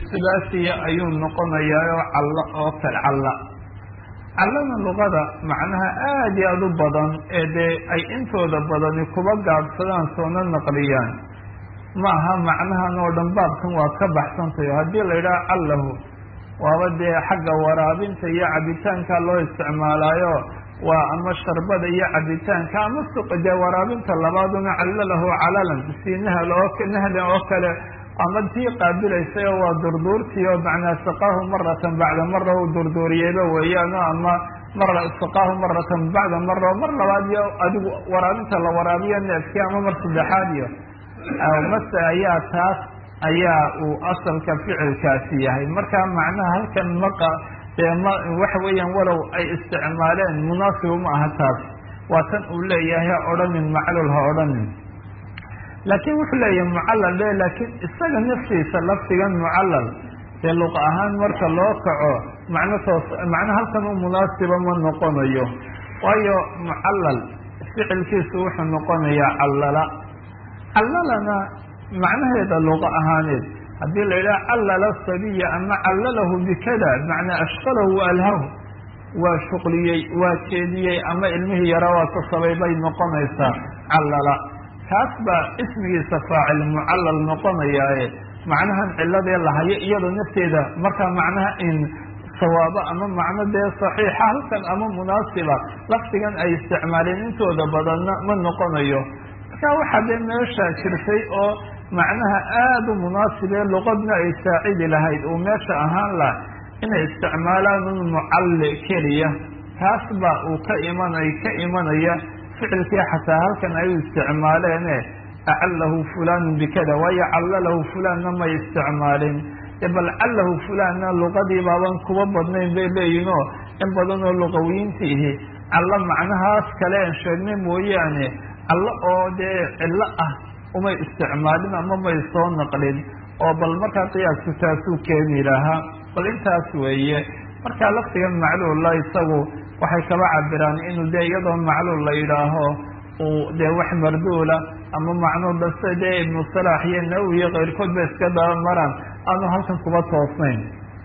sulaasiya ayuu noqonayaa oo callo oo kale calla callana luqada macnaha aada iyo aada u badan ee dee ay intooda badani kuba gaabsadaan soona naqliyaan ma aha macnahan oo dhan baabkan waa ka baxsantayo haddii la yidhaha callahu waaba dee xagga waraabinta iyo cabitaanka loo isticmaalaayo waa ama sharbada iyo cabitaanka ama suqa dee waraabinta labaaduna callalahu calalan si nahl oo nahlan oo kale ama tii qaabilaysay oo waa durduurtii oo macnaa saqaahu maratan bacda mara u durduuriyeyba weeyaan o ama mara saqaahu maratan bacda mara mar labaad iyo adigu waraabinta la waraabiyo neefkii ama mar saddexaad iyo mase ayaa taas ayaa uu asalka ficilkaasi yahay marka macnaha halkan maqa dee ma waxa weeyaan walow ay isticmaaleen munaasibu ma aha taas waa tan uu leeyahay ha odhanin maclul ha odhanin laakiin wuxuu leeyahay mucallal de laakiin isaga naftiisa lafdigan mucallal dee luqa ahaan marka loo kaco macno toos macno halkan u munaasiba ma noqonayo waayo mucallal ficilkiisu wuxuu noqonayaa callala callalana macnaheeda luqa ahaaneed haddii la yidhaha callala sabiya ama callalahu bikada macnaa ashqalahu wa alhahu waa shuqliyey waa jeediyey ama ilmihii yara waa kasabay bay noqonaysaa callala kaas baa ismigiisa faacil mucallal noqonayaaye macnahan ciladee lahayo iyadoo nafteeda markaa macnaha in sawaabo ama macno dee saxiixa halkan ama munaasiba lafdigan ay isticmaaleen intooda badanna ma noqonayo marka waxaa dee meesha jirtay oo macnaha aada u munaasibee luqadna ay saacidi lahayd uu meesha ahaan lah inay isticmaalaan un mucalli keliya taas baa uu ka imanay ka imanaya ficilkii xataa halkan ay u isticmaaleene acallahu fulanu bikada waayo callalahu fulanna may isticmaalin bal callahu fulanna luqadii baaban kuba badnayn bay leeyihin oo in badan oo luqawiyiintiihi callo macnahaas kale aan sheegnay mooyaane callo oo dee cillo ah umay isticmaalin ama may soo naqlin oo bal markaa qiyaasku taasuu keeni lahaa bal intaas weeye markaa lafdigan macluulla isagu waxay kaba cabiraan inuu dee iyadoo macluul la yidhaaho uu dee wax marduula ama macnuu base dee ibnu salaax iyo nawi iyo keyrkood ba iska daba maraan aanu halkan kuba toosnayn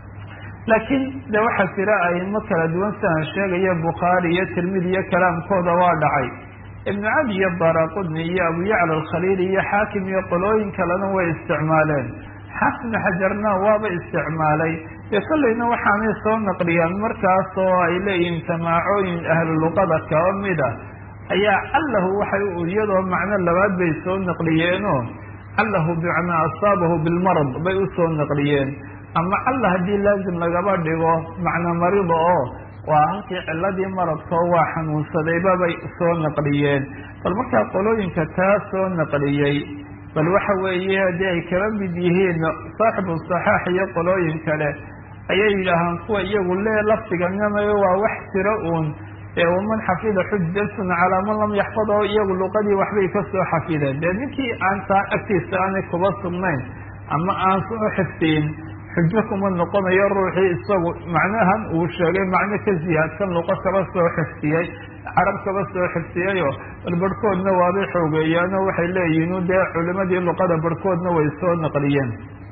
laakiin de waxaa jira aimo kala duwan sidaan sheegaya bukhaari iyo tirmidi iyo kalaamkooda waa dhacay ibnu cadi iyo daraqudni iyo abu yacla alkhaliili iyo xaakim iyo qolooyin kalena way isticmaaleen xaafid xajarna waaba isticmaalay dee kollayna waxaanay soo naqliyaan markaas oo ay leeyihiin samaacooyin ahlu luqada kaba mida ayaa callahu waxay iyadoo macno labaad bay soo naqliyeenoo callahu bimacnaa asaabahu bilmarad bay usoo naqliyeen ama calla haddii laazim lagaba dhigo macna marida oo waa halkii ciladii maradkoo waa xanuunsadayba bay soo naqliyeen bal markaa qolooyinka taa soo naqliyey bal waxa weeye haddii ay kaba mid yihiin saaxibu saxaax iyo qolooyin kale ayay yidhaahaan kuwa iyagu lee lafdiganamay waa wax jiro uun ee waman xafida xujatun calaa man lam yaxfad oo iyagu luqadii waxbay kasoo xafideen dee ninkii aan taa agtiisa aanay kuba sugnayn ama aan soo xifdiin xujo kuma noqonayo ruuxii isagu macnahan uu sheegay macno ka ziyaadsan luqo kaba soo xifdiyey carab kaba soo xifdiyayo bal barhkoodna waabay xoogeeyaanoo waxay leeyihiin dee culimadii luqada barhkoodna way soo naqliyeen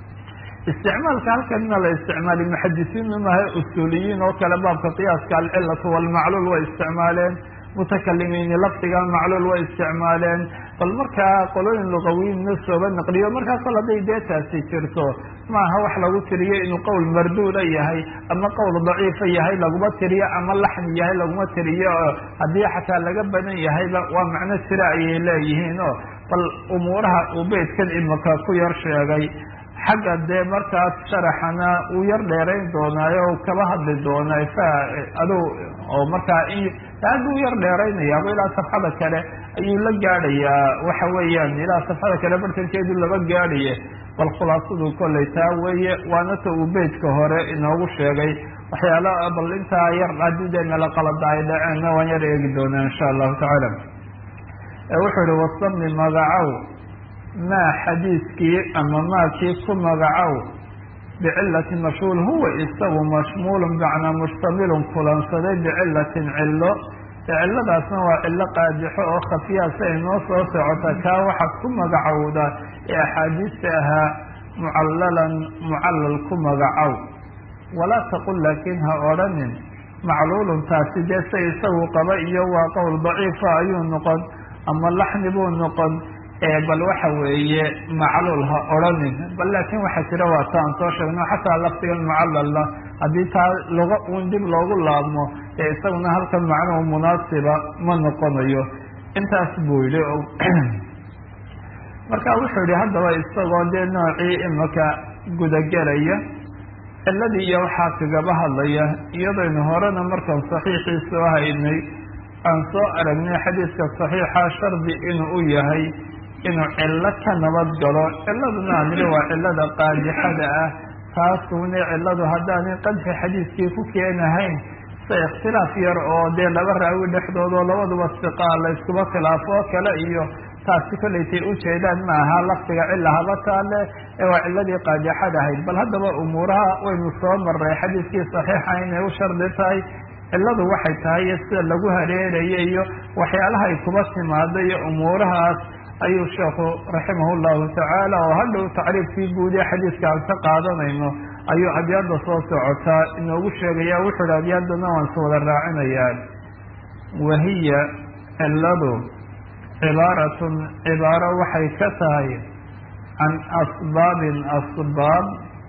isticmaalka halkanna la isticmaali muxadisiinnu mahay usuuliyiin oo kale baabka qiyaaska alcilatu walmacluul way isticmaaleen mutakalimiini lafdiga macluul way isticmaaleen bal markaa qolooyin luqawiyiinna sooba naqliyo markaa kol hadday dee taasi jirto maaha wax lagu tiriyo inuu qowl marduuda yahay ama qowl daciifa yahay laguma tiriyo ama laxni yahay laguma tiriyo oo haddii xataa laga badan yahayba waa macno jira ayay leeyihiin oo bal umuuraha uu beydkan imaka ku yar sheegay xagga dee markaas sharaxana uu yar dheerayn doonaayo o kaba hadli doonaa fa adu oo markaa aaduu yar dheeraynayaaba ilaa safxada kale ayuu la gaadhayaa waxa weeyaan ilaa safxada kale bartankeedu laba gaadhaye bal khulaasadu kollay taa weeye waana ta uu beydka hore inoogu sheegay waxyaala bal intaa yar haddii dee mela qalada ay dhaceenna waan yar eegi doonaa insha allahu tacaala wuxuu ihi wasami magacow maa xadiiskii ama maakii ku magacow bicilati mashhuul huwa isagu mashmuulun macnaa mustamilun kulansaday bicilatin cillo ciladaasna waa cillo qaadixo oo khafiyaa si ay noo soo socota kaa waxaad ku magacowda ee axaadiista ahaa mucallalan mucallal ku magacow walaa taqul laakiin ha odhanin macluulun taasi dee se isagu qaba iyo waa qowl daciifa ayuu noqon ama laxni buu noqon bal waxa weeye macluul ha odhanin bal laakiin waxaa jira waa ta aan soo sheegno xataa lafdigan mucallalla haddii taa luga uun dib loogu laabmo ee isaguna halkan macnuhu munaasiba ma noqonayo intaas buu yihi marka wuxuu yihi haddaba isagoo dee noocii imaka gudagelaya ciladii iyo waxaa kagaba hadlaya iyadaynu horena markaan saxiixii soo haynay aan soo aragnay xadiidka saxiixa shardi inuu u yahay inuu cillo ka nabad galo ciladuna aan niri waa cilada qaadixada ah taasune ciladu haddaanay qadxi xadiidkii ku keenahayn se ikhtilaaf yar oo dee laba raawi dhexdood oo labaduba siqaa la iskuba khilaafo oo kale iyo taasi kollaytay ujeedaan ma aha lafdiga cila haba taale ee waa ciladii qaadixad ahayd bal haddaba umuuraha waynu soo maray xadiidkii saxiixa inay u shardi tahay ciladu waxay tahay iyo sida lagu hareeraya iyo waxyaalaha ay kuba timaado iyo umuurahaas ayuu sheekhu raximah llahu tacaala oo hadhow tacriifkii guud ee xadiidka aan ka qaadanayno ayuu abyaadda soo socotaa inoogu sheegaya wuxuu hi abyaadana waan is wada raacinayaa wahiya ciladu cibaaratun cibaaro waxay ka tahay can asbaabin asbaab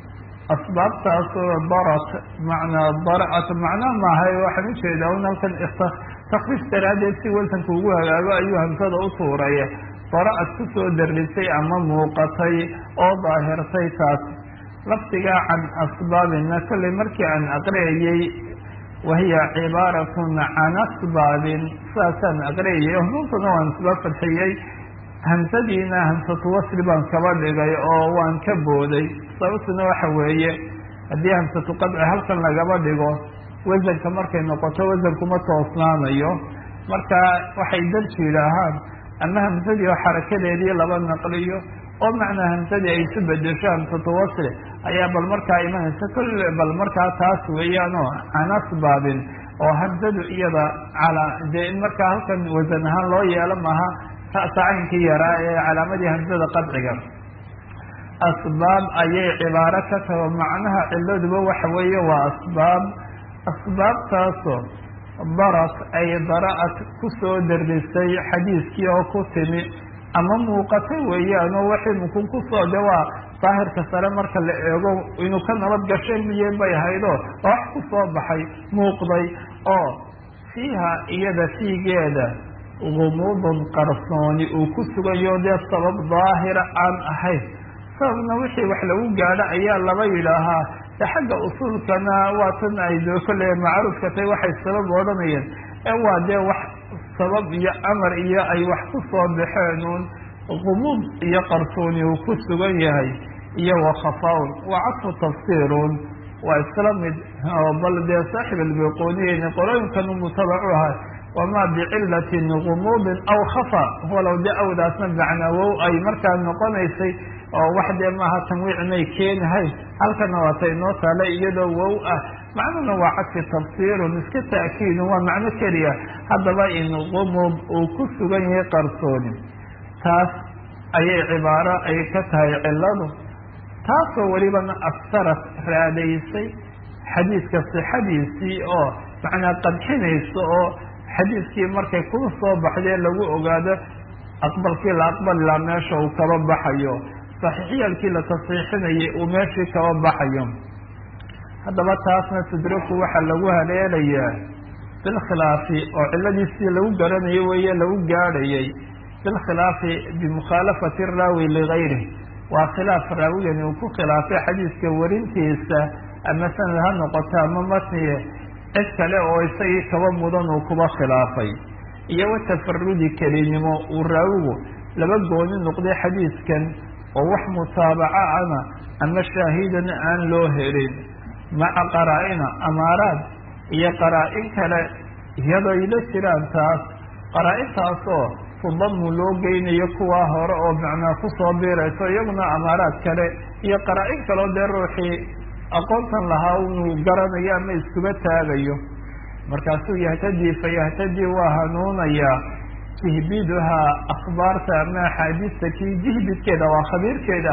asbaabtaasoo darat macnaa daraat macnaa maahay waxaan ujeedaa un halkan takfiif daraaddeed si wasanka ugu hagaago ayuu hamsada u tuuray dara-ad kusoo darisay ama muuqatay oo daahirtay taas lafdigaa can asbaabina kollay markii aan aqriyayey wahiya cibaaratun can asbaabin sidaasaan aqriyayay hunuuntuna waan isla fadxiyey hamsadiina hamsatu wasli baan kaba dhigay oo waan ka booday sababtuna waxa weeye haddii hamsatu qadci halkan lagaba dhigo wasanka markay noqoto wasankuma toosnaanayo marka waxay darji yidhaahaan ama hamsadii oo xarakadeedii laba naqliyo oo macnaa hamsadii ay isu bedesho hamsatu wasli ayaa bal markaa imanaysa kulle bal markaa taas weeyaan oo can asbaabin oo hamsadu iyada calaa dee in markaa halkan wasan ahaan loo yeelo maaha tacaynkii yaraa ee calaamadii hamsada qadciga asbaab ayay cibaaro ka tago macnaha ciladuba waxa weeye waa asbaab asbaabtaasoo darat ay dara-ad kusoo darisay xadiiskii oo ku timi ama muuqata weeyaan oo waxay mukun kusoo de waa daahirka sare marka la eego inuu ka nabad gashay miye bay haydoo wax kusoo baxay muuqday oo fiiha iyada fiigeeda gumuudun qarsooni uu ku sugayo dee sabab daahira aan ahayn sababna wixii wax lagu gaadho ayaa laba yidhaahaa de xagga usuulkana waa tan ay doo kolle macruufka tay waxay sabab odhanayeen ee waa dee wax sabab iyo amar iyo ay wax ku soo baxeen uun gumuud iyo qarsooni uu ku sugan yahay iyo wakhafaun waa cadfu tafsiirun waa isla mid bal dee saaxib albiquniyin qolooyinkan mutabacu ahay wamaa bicilatin gumuudin aw khafa walow de awdaasna macnawow ay markaa noqonaysay oo wax dee maaha tanwiic may keenahayn halkana waata inoo taale iyadoo wow ah macnuna waa cadfi tafsiirun iska ta'kiidun waa macno keliya haddaba in gumuud uu ku sugan yahay qarsooni taas ayay cibaaro ay ka tahay ciladu taasoo welibana aftarat raadaysay xadiidka sixadiisii oo macnaa qadxinaysa oo xadiidkii markay kuu soo baxdee lagu ogaado aqbalkii la aqbalilaa meesha uu kaba baxayo saxiixiyalkii la tasxiixinayay uu meeshii kaba baxayo haddaba taasna tudraku waxaa lagu haleelayaa bilkhilaafi oo ciladiisii lagu garanayo weeye lagu gaadhayay bilkhilaafi bimukhaalafati raawi ligayrih waa khilaaf raawigani uu ku khilaafay xadiidka warintiisa ama sanad ha noqoto ama matniye cid kale oo isagii kaba mudan uu kuba khilaafay iyo watafarudi kelinimo uu raawigu laba gooni noqday xadiidkan oo wax mutaabaca ana ama shaahidana aan loo helin maca qaraa-ina amaaraad iyo qaraa-in kale iyadoo ay la jiraan taas qaraa-intaasoo tudamu loo geynayo kuwaa hore oo macnaa kusoo biirayso iyaguna amaaraad kale iyo qaraa-in kaleo dee ruuxii aqoontan lahaa inuu garanayo ama iskuba taagayo markaasuu yahtadii fa yahtadii waa hanuunayaa jihbiduhaa akhbaarta ama axaadiista kii jihbidkeeda waa khabiirkeeda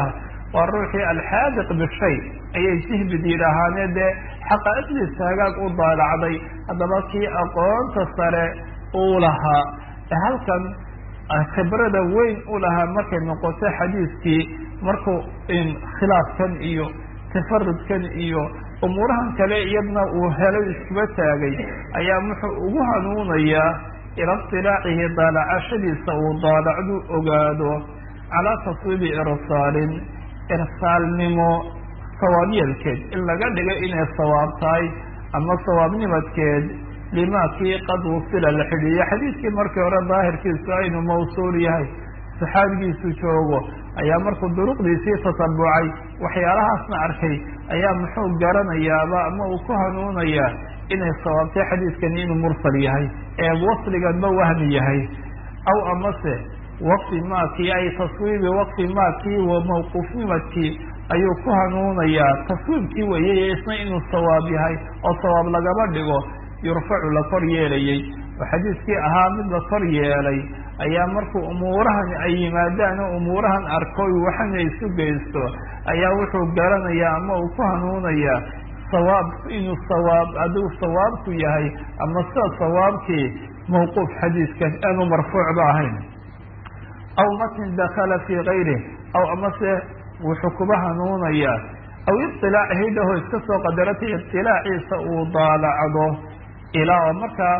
waa ruuxii alxaadiq bishay ayay jihbid yidhaahaane dee xaqaa'iqdiisa hagaag u daalacday haddaba kii aqoonta sare uu lahaa halkan khibrada weyn u lahaa markay noqoto xadiiskii markuu khilaafkan iyo tafarudkan iyo umuurahan kale iyadna uu helay iskuba taagay ayaa wuxuu ugu hanuunayaa ila iطilaacihi daalacashadiisa uu daalacdu ogaado calaa taswiibi irsaalin irsaalnimo sawaabyeelkeed in laga dhigo inay sawaab tahay ama sawaabnimadkeed lima kii qad wusila la xidhiiyo xadiiskii markii hore daahirkiisu aynu mawsuul yahay saxaabigiisu joogo ayaa markuu duruqdiisii tatabucay waxyaalahaasna arkay ayaa muxuu garanayaaba ama uu ku hanuunayaa inay sawaabtay xadiiskani inuu mursal yahay ee wasliganba wahmi yahay aw amase waqfi maakii ay taswiibi waqfi maakii wa mawquufnimadkii ayuu ku hanuunayaa taswiibkii weeyey isna inuu sawaab yahay oo sawaab lagaba dhigo yurfacu la kor yeelayey oo xadiiskii ahaa mid la kor yeelay ayaa markuu umuurahan ay yimaadaan oo umuurahan arko waxana isu geysto ayaa wuxuu garanayaa ama uu ku hanuunayaa sawaab inuu sawaab adigu sawaabku yahay ama sida sawaabkii mawquuf xadiiskan aanu marfuucba ahayn aw matn dakala fii gayrih aw amase wuxuu kuba hanuunayaa aw iطilaacihi dhaho iska soo qadarata iطilaaciisa uu daalacdo ilaa oo markaa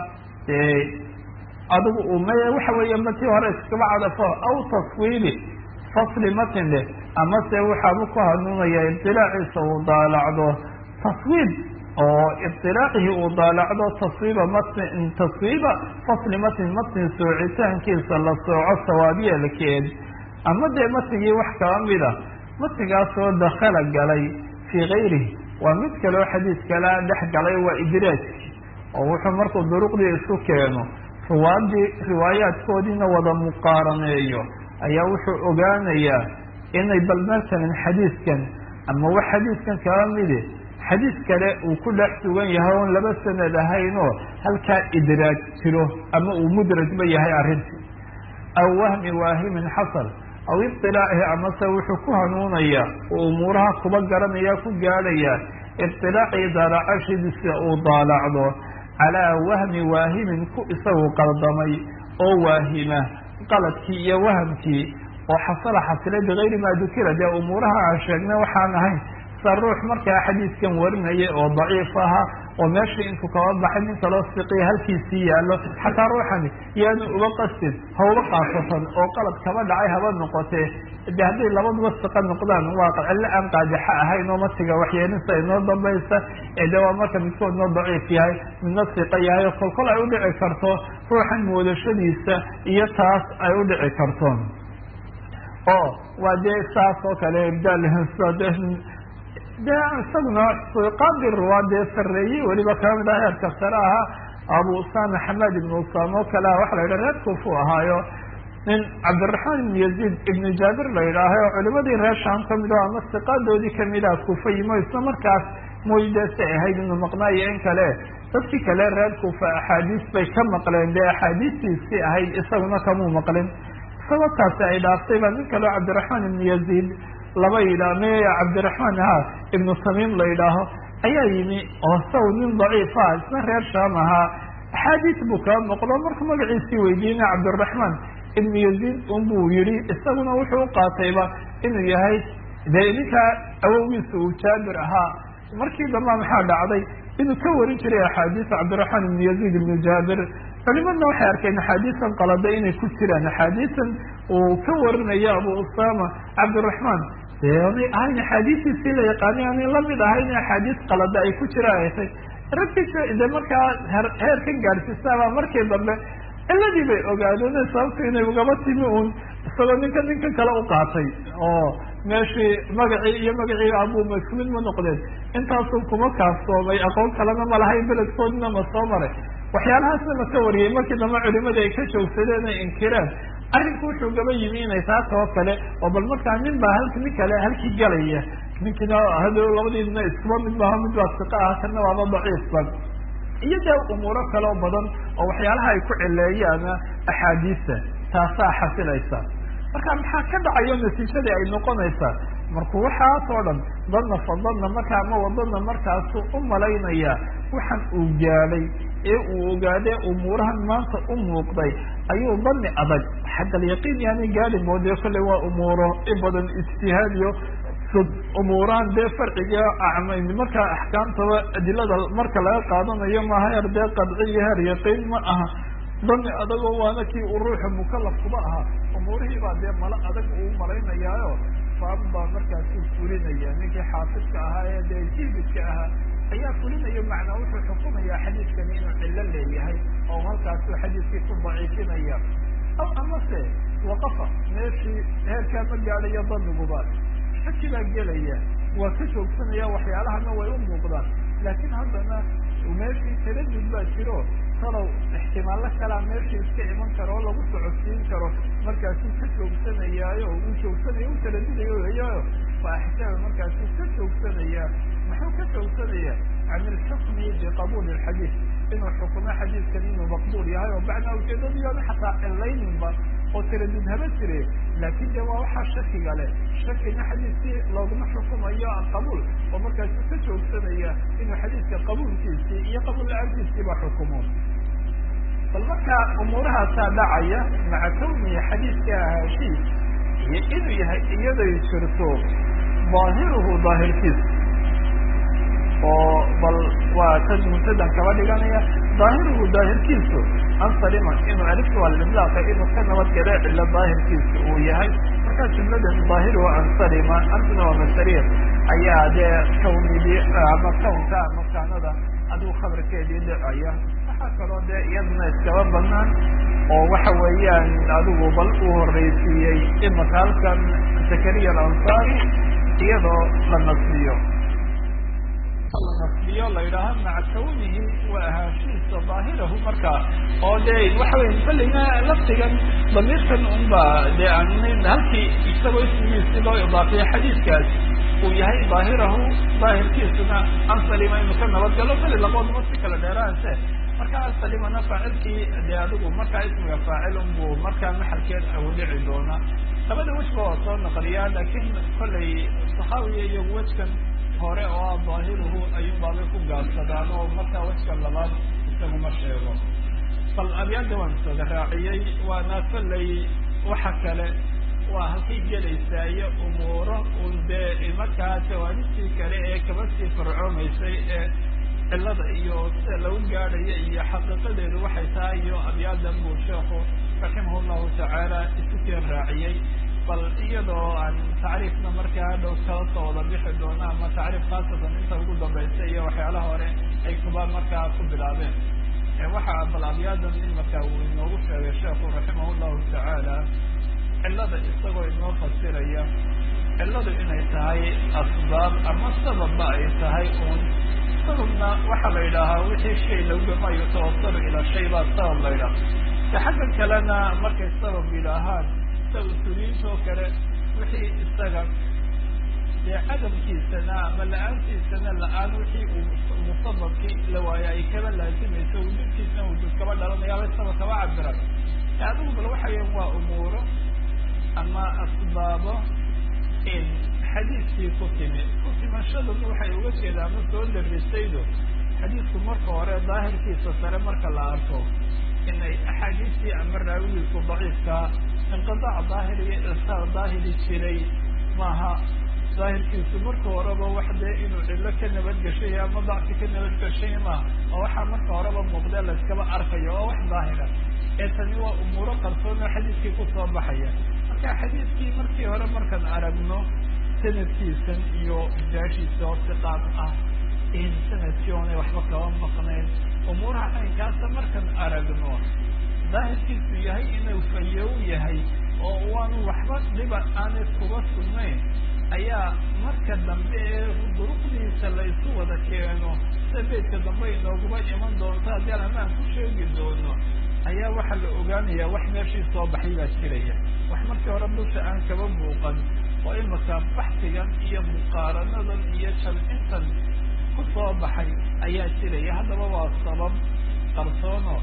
adigu uu m waxa weeye matii hore iskaba cadafo aw taswiibi fasli matin leh amase waxaabu ku hanuunaya iطilaaciisa uu daalacdo taswiib oo iطilaacihi uu daalacdo taswiiba matn taswiiba fasli matn matn soocitaankiisa la sooco sawaabyeelkeed ama dee matigii wax kaba mida matigaasoo dakala galay fii gayrihi waa mid kaleo xadiis kalea dhex galay waa idraajki oo wuxuu markuu duruqdii isu keeno riwaadii riwaayaadkoodiina wada muqaaraneeyo ayaa wuxuu ogaanayaa inay bal matalan xadiiskan ama wax xadiiskan kaba midi xadiis kale uu ku dhex sugan yahay oon laba sanad ahayn oo halkaa idraaj jiro ama uu mudrajba yahay arrintii aw wahmi waahimin xasal aw iطilaacihi amase wuxuu ku hanuunayaa oo umuuraha kuba garanaya ku gaadhaya iطilaacii daalacashadiisa uu daalacdo calaa wahmi waahimin ku isagu qaldamay oo waahima qaladkii iyo wahamkii oo xasala xasilay bigayri maa dukira dee umuuraha aan sheegnay waxaan ahayn sa ruux markaa xadiiskan warinaya oo daciif ahaa oo meeshii intuu kaba baxay nin kaloo siqiya halkiisii yaallo xataa ruuxani yaanu uba qastin ha uba qaasatan oo qalad kaba dhacay haba noqotee de hadday labaduba siqa noqdaan waa cillo aan qaajaxa ahayn oo matiga waxyeelisa inoo dambaysa ee de waa marka midkood noo daciif yahay midna siqa yahay oo kolkol ay udhici karto ruuxan moodashadiisa iyo taas ay udhici karto oo waa dee saas oo kale ibdaal de isaguna suqaadi ruwaa dee sareeyey weliba kamid ah heerka sare ahaa abu usama xamaad ibn usama oo kale ah waxa la yidhaha reer kufu ahaayo nin cabdiraxmaan ibn yaziid ibnu jaabir la yidhaahay oo culimadii reer sham kamid ah ama siqaadoodii kamid ah kufa yimo isla markaas moydasa ahayd inuu maqnaayo in kale dadkii kale reer kufa axaadiis bay ka maqleen dee axaadiistiisii ahayd isaguna kamuu maqlin isagoo taasi ay dhaaftay baa nin kaleo cabdiraxmaan ibnu yaziid laba yidhaah me cabdiraxmaan ha ibnu tamiim la yidhaaho ayaa yimi oo saw nin daciif ah isna reer shaam ahaa axaadiis buu kaba noqdo markuu magaciisii weydiina cabdiraxmaan ibnu yaziid unbuu yihi isaguna wuxuu uqaatayba inuu yahay dee ninkaa awowgiisa uu jaabir ahaa markii damba maxaa dhacday inuu ka warin jiray axaadiis cabdiraxmaan ibnu yaziid ibnu jaabir culimadna waxay arkeen axaadiisan qalada inay ku jiraan axaadiisan uu ka warinayo abu usama cabdiraxmaan dee onay ahayn axaadiistiisii la yaqaanay aanay lamid ahayn axaadiis qalada ay ku jiraan ay tay ragkiisa de markaa heer ka gaadhsiisaabaa markii dambe ciladii bay ogaadeen sababto inay ugaba timi uun isagoo ninka ninka kale u qaatay oo meeshii magacii iyo magacii abu masmid ma noqdeen intaasun kuma kaafsoomay aqoon kalena ma lahayn beledkoodina ma soo maray waxyaalahaasna la ka wariyey markii dambe culimadii ay ka joogsadeen ay inkireen arrinku wuxuu gaba yimi inay taas oo kale oo bal markaa nin baa halk nin kale halkii galaya ninkina hadow labadiina iskuba mid maaho mid baa siqa ah kana waaba daciifba iyo dee umuuro kaleo badan oo waxyaalaha ay ku cileeyaan axaadiista taasaa xasilaysa marka maxaa ka dhacayo natiijadii ay noqonaysaa markuu waxaas oo dhan dadna fadadna markaa ama wadadna markaasu u malaynaya waxaan uu gaadhay ee uu ogaadee umuurahan maanta u muuqday ayuu dani adag xagga alyaqiin yaani gaadi moodee kolley waa umuuro in badan ijtihaadiyo umuurahan dee farciga acmayn markaa axkaamtaba adilada marka laga qaadanayo maaha heer dee qadci iyo heer yaqiin ma aha dani adagoo waana kii uu ruuxa mukalafkuba ahaa umuurihii baa dee mala adag uu malaynayaayo faab baa markaasuu fulinaya ninkii xaafidka ahaa ee dee jiibidka ahaa ayaa fulinayo macnaa wuxuu xukumayaa xadiidkani inuu cillo leeyahay oo halkaasuu xadiidkii ku daciifinaya aw amase waqafa meeshii heerkaa ma gaadhayo daniguba shaki baa gelaya waa ka joogsanaya waxyaalahana way u muuqdaan laakiin haddana meeshii taradud baa jiro talow ixtimaallo kalaa meeshii iska iman karo oo lagu socodsiin karo markaasuu ka joogsanayaayo uu joogsanaya u taradudayo weeyaayo waa axkaama markaasuu ka joogsanaya muxuu ka joogsanaya can ilxukmi biqabuuli alxadiid inuu xukumo xadiidkan inuu maqbuul yahay oo bacnaa ujeedadiyoona xataa cilayninba oo taradud haba jire laakin de waa waxaa shakiga leh shakina xadiidkii looguma xukumayo qabuul oo markaasu ka joogsanaya inuu xadiidka qabuulkiisii iyo qabuul la-aantiisiiba xukumo bal markaa umuurahaasaa dhacaya maca kawnihi xadiidka ahaashiis iyo inuu yahay iyaday jirto daahiruhu daahirkiisa oo bal waa tan mutadan kaba dhiganaya daahiruhu daahirkiisu ansaliman inuu alifta walimlaaqa inuu ka nabadgale cilo daahirkiisa uu yahay markaa jumladan daahiruhu ansalima antuna waa masariir ayaa dee kawnidii ama kawnka ama kaanada adigu khabarkeedii dhicaya waxaa kaloo dee iyaduna iskaba banaan oo waxa weeyaan adigu bal uu horreysiiyey imaka halkan zakariya alansaari iyadoo la nasbiyo nasbiyo la yidhaaha maca kawnihi waa ahaanshihiisa daahirahu markaa oo dee waxa wey kollayna laftigan damiirkan unba dee aan halkii isagoo ismigiisi loo idaafiyay xadiidkaas uu yahay daahirahu daahirkiisuna ansalima inuu ka nabadgalo kali labaoduma si kala dheeraanse marka ansalimana faacilkii dee adigu markaa ismiga faacil unbuu markaa maxalkeed awdhici doona labada wejba waa soo naqliyaa laakiin kollay saxaawiya iyo wejkan hore oo ah daahiruhu ayuun baabay ku gaabsadaan oo markaa wejka labaad isaguma sheego bal abyaada waan sooga raaciyey waana kollay waxa kale waa halkay gelaysaa iyo umuuro un dee markaa jawaanibtii kale ee kaba sii farcoomaysay ee cilada iyo sida lagu gaadhayo iyo xaqiiqadeedu waxay tahay iyo abyaadan buu sheekhu raximah llahu tacaala isu keen raaciyey bal iyadoo aan tacriifna markaa dhow kala soo wada bixi doono ama tacriif khaasatan inta ugu dambaysa iyo waxyaalaha hore ay kuba markaa ku bilaabeen waxaa bal abyaadan imaka uu inoogu sheegay sheekhu raximah llahu tacaala cilada isagoo inoo fasiraya ciladu inay tahay asbaab ama sababba ay tahay un sababna waxaa la yidhaahaa wixii shay lagama yutawasalu ilaa shay baa sabab la yidhaha de xagga kalena markay sabab yidhaahaan sida usuliyiinta oo kale wixii isaga dee cadamkiisana ama la-aantiisana la-aan wixii uu musababkii la waayo ay kaba laazimayso wujudkiisna wujud kaba dhalanayaaba sabab kaba cabiran adigu bal waxayan waa umuuro ama asbaabo in xadiidkii ku timi ku timashaduna waxay uga jeedaa ama soo darisaydo xadiidku marka hore daahirkiisa sare marka la arko inay axaadiistii ama raawigiisu daciifkaa inqidaac daahiri iyo irsaal daahiri jiray maaha daahirkiisu marka horeba wax dee inuu cillo ka nabadgeshay ama dacfi ka nabadgeshay maaha oo waxaa marka horeba muuqdee layskaba arkayo oo wax daahira ee tani waa umuuro qarsoon oo xadiidkii kusoo baxaya marka xadiidkii markii hore markaan aragno sanadkiisan iyo jaashiisa oo siqaad ah in sanadkii oonay waxba kaba maqnayn umuuraha caynkaasa markaan aragno daahirkiisu yahay inuu fayow yahay oo waanu waxba dhiba aanay kuba sugnayn ayaa marka dambe ee duruqdiisa la isu wada keeno sida beydka dambe inooguma iman doonto haddii aan amaan ku sheegi doono ayaa waxaa la ogaanayaa wax meeshii soo baxay baa jiraya wax markii hore dusha aan kaba muuqan oo imaka baxsigan iyo muqaaranadan iyo jamcintan ku soo baxay ayaa jiraya haddaba waa sabab qarsoono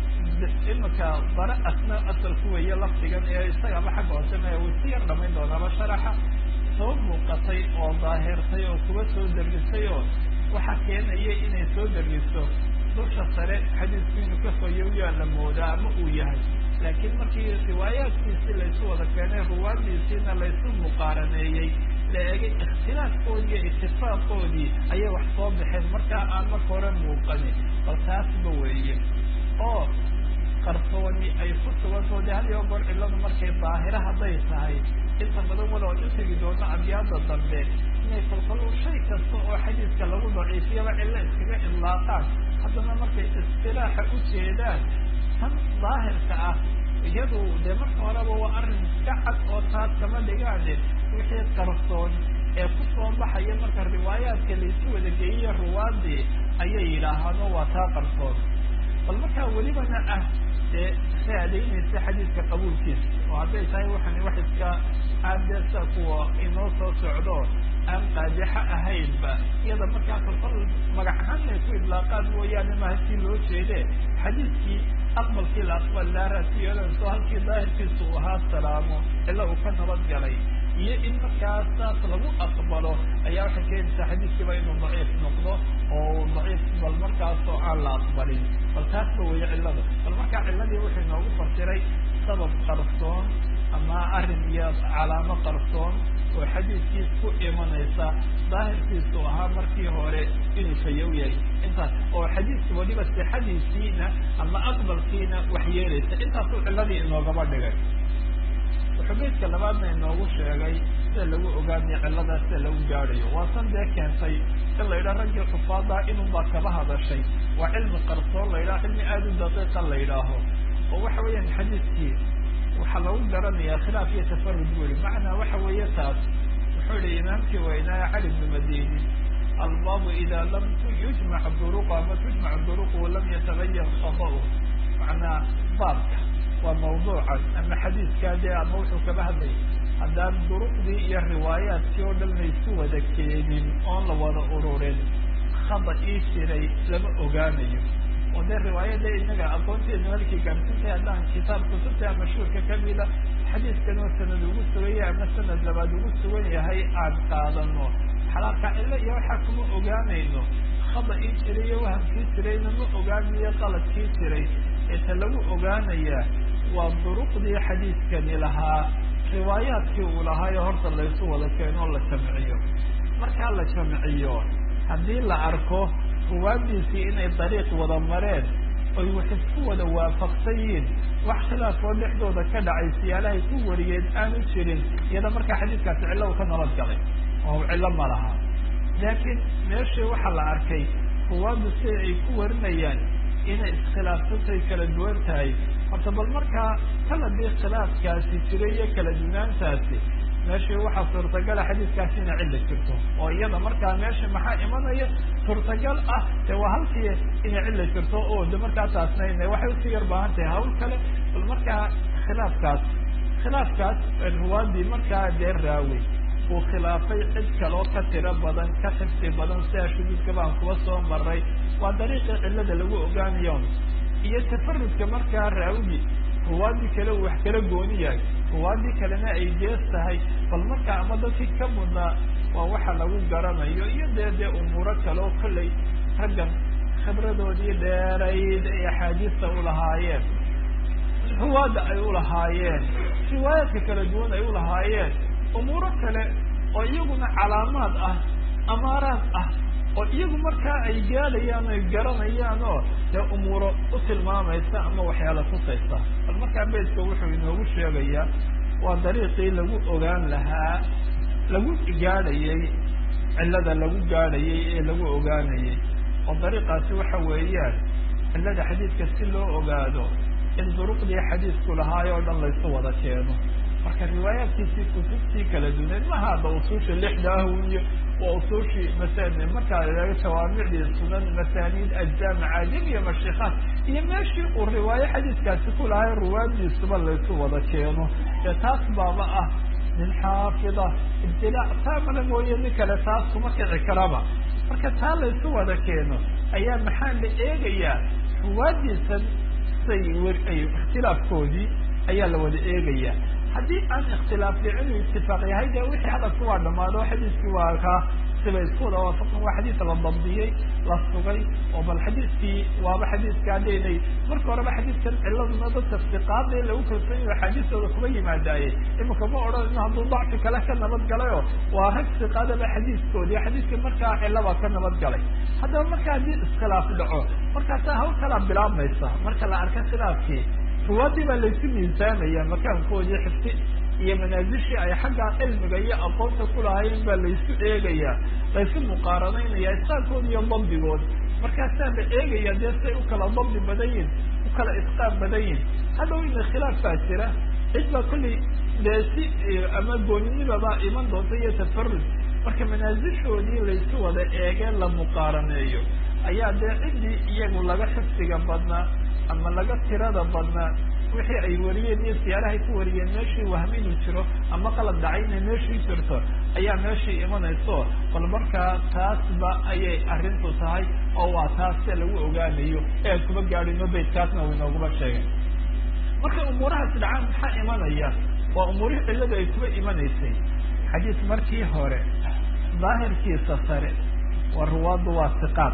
imika bara asna asalku weeye laftigan ee isagaba xagga hoose maya wuu si yar dhamayn doonaaba sharaxa soo muuqatay oo daahirtay oo kuba soo dergisay oo waxa keenaya inay soo dergiso dusha sare xadiisku inuu ka fayoyaa la moodaa ama uu yahay laakiin markii riwaayaadkiisii laysu wada keenay ruwaadiisiina laysu muqaaraneeyey la egay ikhtilaafkoodii iyo itifaaqoodii ayay wax soo baxeen markaa aan marka hore muuqanin bal taasba weeye oo qarsooni ay ku sugantoo de had iyo goor cilladu markay daahira hadday tahay inta badan walow an u tegi doono abyaada dambe inay kolkol shay kasta oo xadiiska lagu daciifiyaba cillo iskaga idlaaqaan haddana markay istilaaxa u jeedaan tan daahirka ah iyadu dee marka horeba waa arrin iska cad oo taas kama dhigaane wixii qarsoon ee ku soo baxaya marka riwaayaadka laysu wada geeyiyo ruwaadii ayay yidhaahaan oo waa taa qarsoon bal markaa welibana ah dee raadaynaysa xadiiska qabuulkiisa oo hadday tahay waxani wax iska aadesa kuwa inoo soo socdo aan qaadixo ahaynba iyada markaa kolkol magac ahaan ay ku idlaaqaan mooyaane maha si loo jeede xadiiskii aqbalkii la aqbal laaraatiyolanso halkii daahirkiisa uu ahaa salaamo ila uu ka nabad galay iyo in markaas saas lagu aqbalo ayaa waxay keenaysaa xadiiskiiba inuu daciif noqdo oo daciif bal markaasoo aan la aqbalin bal taasba weeye cillada bal markaa cilladii wuxuu inoogu fasiray sabab qarsoon ama arrin iyo calaamo qarsoon oo xadiiskiis ku imanaysa daahirkiisu ahaa markii hore inuu fayow yahay intaas oo xadiiska waliba sixadiisiina ama aqbalkiina wax yeelaysa intaasuu cilladii inoogaba dhigay wuxuu beydka labaadna inoogu sheegay sida lagu ogaanayo cilladaa sida lagu gaadhayo waa san dee keentay in la yidhaha raggii xufaadaa inunbaa kaba hadashay waa cilmi qarsoon la yidhaha cilmi aada u daqiiqa la yidhaaho oo waxa weeyaan xadiiskii waxaa lagu garanayaa khilaaf iyo tafarud buu yihi macnaa waxa weeye taas wuxuu yihi imaamkii weynaaye cali bnu madini albaabu ida lam yujmac duruq ama tujmac duruqu lam yatabayan khada'u macnaa baabka waa mawduucan ama xadiiskaa dee ama wuxuu kaba hadlay haddaan duruqdii iyo riwaayaadkii oo dhan laysu wada keenin oon la wada ururin khada ii jiray lama ogaanayo oo dee riwaayada inaga aqoonteedna halkii gaarsintahay haddaan kitaab kutubta mashhuurka kamida xadiiskan oo sanad ugu sugan yahay ama sanad labaad ugu sugan yahay aan qaadano xalaalka cilo iyo waxaa kuma ogaanayno khada ii jiray iyo wahamkii jirayna ma ogaanayo qaladkii jiray eeta lagu ogaanayaa waa duruqdii xadiiskani lahaa riwaayaadkii uu lahaayo horta laysu wada keeno la jamciyo markaa la jamciyo haddii la arko ruwaadiisii inay dariiq wada mareen oy wax isku wada waafaqsan yihiin wax khilaafoo dhexdooda ka dhacay siyaalahay ku wariyeen aanu jirin iyada markaa xadiiskaasi cillo u ka nabad galay oo cillo ma laha laakiin meeshii waxaa la arkay ruwaaddu sida ay ku warinayaan inay iskhilaafsantay kala duwan tahay horta bal markaa kaladii khilaafkaasi jiray iyo kala dunaantaasi meeshii waxaa suurtagala xadiiskaasi inay cilla jirto oo iyada markaa meesha maxaa imanaya suurtagal ah dee waa halkii inay cilla jirto oo de markaa taasna waxay usii yar baahan tahay hawl kale bal markaa khilaafkaas khilaafkaas ruwaadii markaa dee raawey uu khilaafay cid kaloo ka tiro badan ka xifdi badan sidaa shuduudka baan kuba soo maray waa dariiqii cillada lagu ogaanayo iyo tafarudka markaa raawigi ruwaadii kale uu wax kala gooni yahay ruwaadii kalena ay gees tahay bal markaa ama dadkii ka mudnaa waa waxa lagu garanayo iyo dee dee umuuro kaleo kollay raggan khibradoodii dheerayd ay axaadiista ulahaayeen ruwaadda ay ulahaayeen riwaayaadka kala duwan ay ulahaayeen umuuro kale oo iyaguna calaamaad ah amaaraad ah oo iyagu markaa ay gaadhayaan oy garanayaan oo dee umuuro u tilmaamaysa ama waxyaala tusaysa bal markaa beydka wuxuu inoogu sheegayaa waa dariiqii lagu ogaan lahaa lagu gaadhayey cillada lagu gaadhayey ee lagu ogaanayey oo dariiqaasi waxa weeyaan cillada xadiidka si loo ogaado in duruqdii xadiisku lahaay oo dhan laysu wada keeno marka riwaayaadkiisii kutubtii kala duneed maha hadda usuusha lixda ah iyo waa usuushii masani markaa laga jawaamicdii sunan masaaniid ajzaa macaajib iyo mashikaat iyo meeshii uu riwaayo xadiiskaasi ku lahay ruwaadiisuba laysu wada keeno dee taas baaba ah nin xaafida ibtilaac taamala mooye nin kale taas kuma kici karaba marka taa laysu wada keeno ayaa maxaa la eegayaa ruwaadiisan say wer ay ikhtilaafkoodii ayaa la wada eegayaa haddii aan ikhtilaaf dhicin uu itifaaq yahay dee wixii hadalku waa dhamaado xadiiskii waa kaa siba isku wada waafaqan waa xadiis la dabdiyey la sugay oo bal xadiiskii waaba xadiiska haddaynay marka horeba xadiiskan ciladuna dadka siqaada lagu kalsoon yaho axaadiistooda kuma yimaadaaye imika ma odhanayno hadduu dacfi kale ka nabad galayo waa rag siqaadaba xadiiskoodii xadiiskii markaa cilaba ka nabad galay haddaba marka haddii iskhilaaf dhaco markaasaa hawl kalaa bilaabmaysa marka la arka khilaafkii ruwaadii baa laysu miisaamaya makaankoodii xifti iyo manaasishii ay xagga cilmiga iyo aqoonta kulahayn baa laysu eegaya laysu muqaaranaynaya isqaankood iyo dabdigood markaasaa la eegaya dee say u kala dabdi badan yihin u kala isqaan badan yihin hadhow ina khilaaf baa jira cid baa kollay dee si ama gooninimabaa iman doonta iyo tafarud marka manaasishoodii laysu wada eegee la muqaaraneeyo ayaa dee ciddii iyagu laga xifdiga badnaa ama laga tirada badnaa wixii ay wariyeen iyo siyaarahay ku wariyeen meeshii wahmi inuu jiro ama qalad dhacay inay meeshii jirto ayaa meeshii imanayso bal markaa taasba ayay arrintu tahay oo waa taas se lagu ogaanayo ee aan kuma gaadhino baytkaasna uu inooguma sheegay markay umuurahaas dhacaan maxaa imanaya waa umuurihii cilladu ay kuba imanaysay xadiis markii hore daahirkiisa sare waa ruwaaddu waa siqaad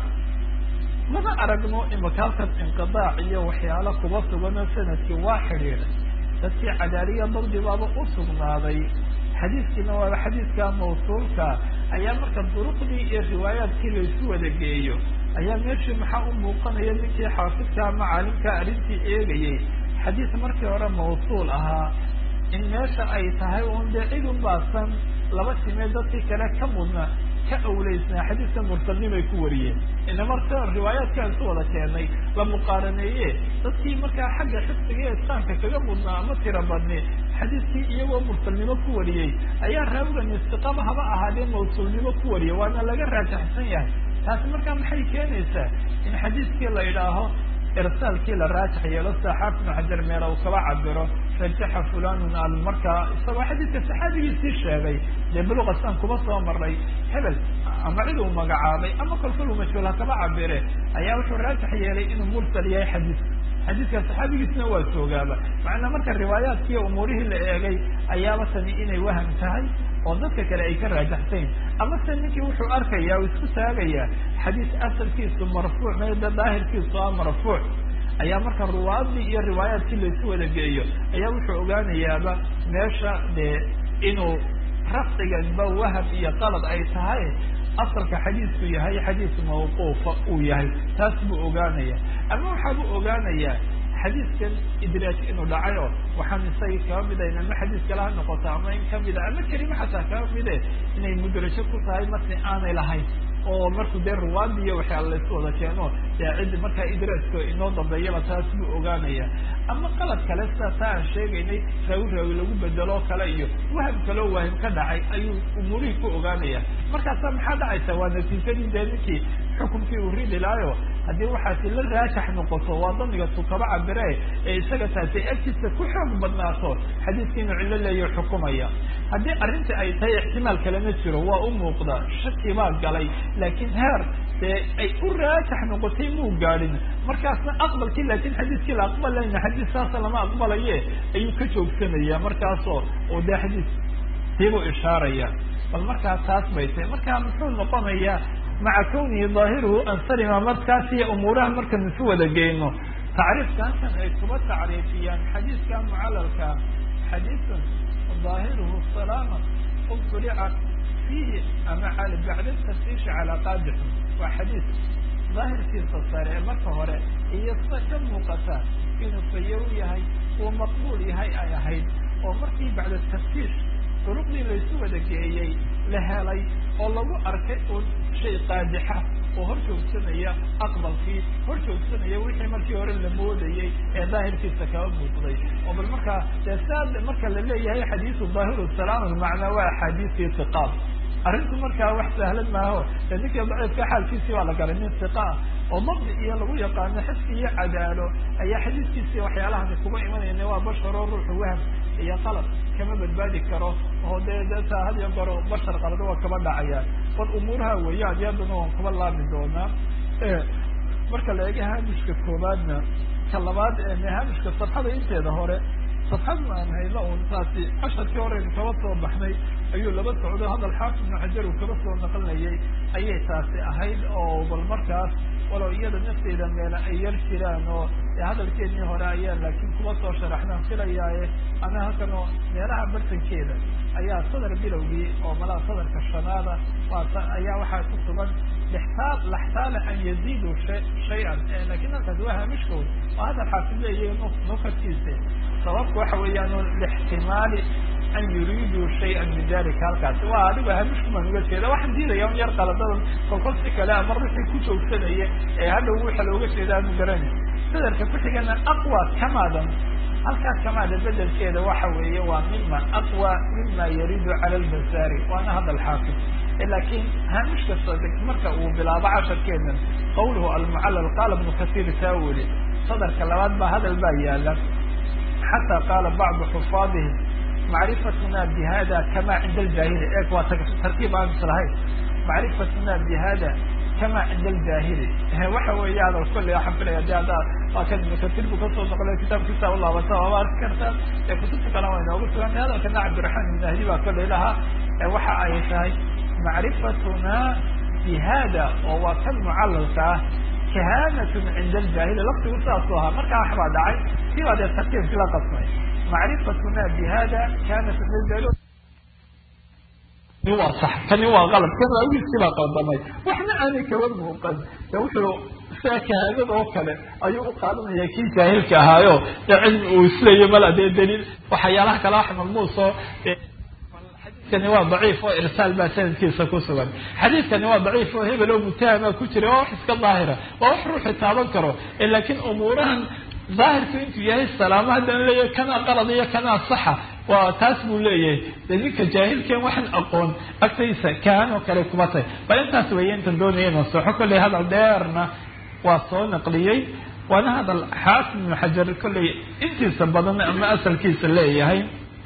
mana aragno imaka halkan inqidaac iyo waxyaalo kuba suganoo sanadkii waa xidhiidhay dadkii cadaaliya dabdi baaba u sugnaaday xadiiskiina waaba xadiiska mawsuulka ayaa marka duruqdii iyo riwaayaadkii laysu wada geeyo ayaa meeshii maxaa u muuqanaya ninkii xaafidka ama caalimka arrintii eegayay xadiis markii hore mawsuul ahaa in meesha ay tahay un dee cid un baasan laba timee dadkii kale ka mudna ka awleysnaa xadiiska mursalnimay ku wariyeen ina marka riwaayaadkaan isu wada keenay la muqaaraneeye dadkii markaa xagga xifdiga iyo isqaanka kaga mudnaa ama tira badni xadiiskii iyagoo mursalnimo ku wariyey ayaa raawigan istiqaba haba ahaadee mawsuulnimo ku wariyay waana laga raajaxsan yahay taasi markaa maxay keenaysaa in xadiiskii la idhaaho irsaalkii la raajax yeelo sida xaafid ibnu xajar meela uu kaba cabiro rajaxa fulanun al markaa isagoo xadiidka saxaabigiisii sheegay dee buluqasaan kuma soo maray hebel ama cid uu magacaabay ama kolkol uu majhuul ha kaba cabire ayaa wuxuu raajax yeelay inuu mursal yahay xadiiska xadiiska saxaabigiisna waa joogaaba macnaa marka riwaayaadkiiyo umuurihii la eegay ayaaba tani inay waham tahay oo dadka kale ay ka raajaxsayn ama se ninkii wuxuu arkaya u isku taagayaa xadiis asalkiisu marfuuc mayda daahirkiisu a marfuuc ayaa marka ruwaadii iyo riwaayaadkii laysu wada geeyo ayaa wuxuu ogaanayaaba meesha dee inuu rafciganba waham iyo qalad ay tahay asalka xadiisku yahay xadiis mawquufa uu yahay taas buu ogaanaya ama waxaabuu ogaanayaa xadiiskan idraaj inuu dhacay oo waxaan isagii kaba midayn ama xadiis kale ha noqoto ama in kamida ama kelima xataa kaba mide inay mudrajo ku tahay marki aanay lahayn oo markuu dee ruwaadi iyo waxyaala laysu wada keeno dee ciddi markaa idraajka inoo dambeeyaba taas buu ogaanaya ama qalad kale sida taa aan sheegaynay raawi raawi lagu bedelo kale iyo waham kaloo waahim ka dhacay ayuu umuurihii ku ogaanaya markaasa maxaa dhacaysa waa natiijadii dee ninkii xukumkii uu ridi lahayo haddii waxaasi la raajax noqoto waa damiga tu kaba cabire ee isaga taasi agtiisa ku xoog badnaato xadiiska inuu cillo leeyo xukumaya haddii arrinta ay tahay ixtimaal kalena jiro waa u muuqda shaki baa galay laakiin heer dee ay u raajax noqotay muu gaadhin markaasna aqbalkii laakiin xadiiskii la aqbalayna xadiis saasa lama aqbalaye ayuu ka joogsanaya markaasoo oo dee xadiis siibuu ishaaraya bal markaa taas bay tahay markaa muxuu noqonayaa maca kawnihi daahiruhu ansarima markaas iyo umuuraha markaan isu wada geyno tacriifka halkan ay kuba tacriifiyaan xadiiska mucalalka xadiisun daahiruhu salaama ubtulica fiihi ama bacda tafsiishi calaa qaadixin waa xadiis daahirkiisa sare marka hore iyo sida ka muuqata inuu fayow yahay uu maqbuul yahay ay ahayd oo markii bacda tafsiish duruqdii laysu wada geeyey la helay oo lagu arkay un shay qaadixa oo hor joogsanaya aqbalkii hor joogsanaya wixii markii hore la moodayey ee daahirkiisa kaba muuqday oo bal markaa dee saa marka la leeyahay xadiisu daahiru salaam macnaa waa axaadiistii siqaab arrintu markaa wax sahlan maaho dee ninkii daciifka xaalkiisii waa la galay nin siqa ah oo dabdi iyo lagu yaqaano xifki iyo cadaalo ayaa xadiiskiisii waxyaalahani kuba imanayna waa basharoo ruuxu waham iyo qalad kama badbaadi karo oo dee deta had iyo goro bashar qalad waa kaba dhacayaan bal umuuraha weeyaan iyadana waan kuba laami doonaa marka la eega haamishka koobaadna ka labaad haamishka safxada inteeda hore safxadna aan hayno un taasi casharkii horeynu kaba soo baxnay ayuu laba socdo hadal xaafid ibnu xajar uu kaba soo naqlinayay ayay taasi ahayd oo bal markaas walow iyada nafteeda meela ay yar jiraan oo hadalkeedii hore ayaa laakiin kuba soo sharaxnaan filayaaye ama halkan oo meelaha bartankeeda ayaa sadar bilowgii oo malaa sadarka shanaada waa ayaa waxaa ku sugan lixtaal laxtaala an yaziidu shay-an lakin halkaas waa hamishkood waa hadal xaafid leeyahay nukarkiisa sababku waxa weeyaan lixtimaali an yuriiduu shayan min dalika halkaasi waa adigo hamishkumaan uga jeeda waxaan diidaya un yar qaladadan kolkol si kale ama ruuxii ku joogsanaya ee hadhow waxa looga jeeda aanu garanay sadarka ku-xigana aqwa kamaadan halkaas kamaada bedelkeeda waxa weeye waa mima aqwa mima yaridu cala lbasaari waana hadal xaafid lakin hamish kasta marka uu bilaabo casharkeedan qawluhu almucallal qaala ibnu kasiir saa weli sadarka labaad baa hadal baa yaala xataa qaala bacdu xufaadihi macrifatuna bihada kama cinda aljahili e waa tarkiib aan islahayn macrifatuna bihada kama cinda aljahili waxa weeye hadal kolley waxaan filaya de haddaa waa kan ibnu kasiir buu kasoo noqlay kitaabkiisa ulaabata waaba arki kartaan ee kutubta kale waa inoogu sugantay hadalkana cabdiraxmaan ibn ahdi baa kolley lahaa waxa ay tahay macrifatuna bihada oo waa kan mucalalka ah kahanatun cinda aljahili laftigu sidaasuu ahaa markaa waxbaa dhacay si baa dee tartiibkii la qasmay macrifatuna bihada kanat cinda waa sax kani waa qalab kan waagiiskii baa qaldamay waxna aanay kaba muuqan de wuxuu sia kahaadada oo kale ayuu u qaadanaya kii jaahilka ahaayo dee cilmi uu isleeya mala dee daliil waxyaalaha kale wax malmuuso xadiidkani waa daciif oo irsaal baa sanadkiisa ku sugan xadiidkani waa daciif oo hebel oo mutahama ku jira waa wax iska daahira waa wax ruuxi taaban karo laakiin umuurahan daahirku intuu yahay salaamo haddana leeyahay kanaa qalad iyo kanaa saxa waa taas buu leeyahay dee ninka jaahilkeen waxaan aqoon agtaysa kaan oo kale kuma tahay bal intaas weeye intan doonaya inuu soxo kolley hadal dheerna waa soo naqliyey waana hadal xaafid ibnu xajar kolley intiisa badan ama asalkiisa leeyahay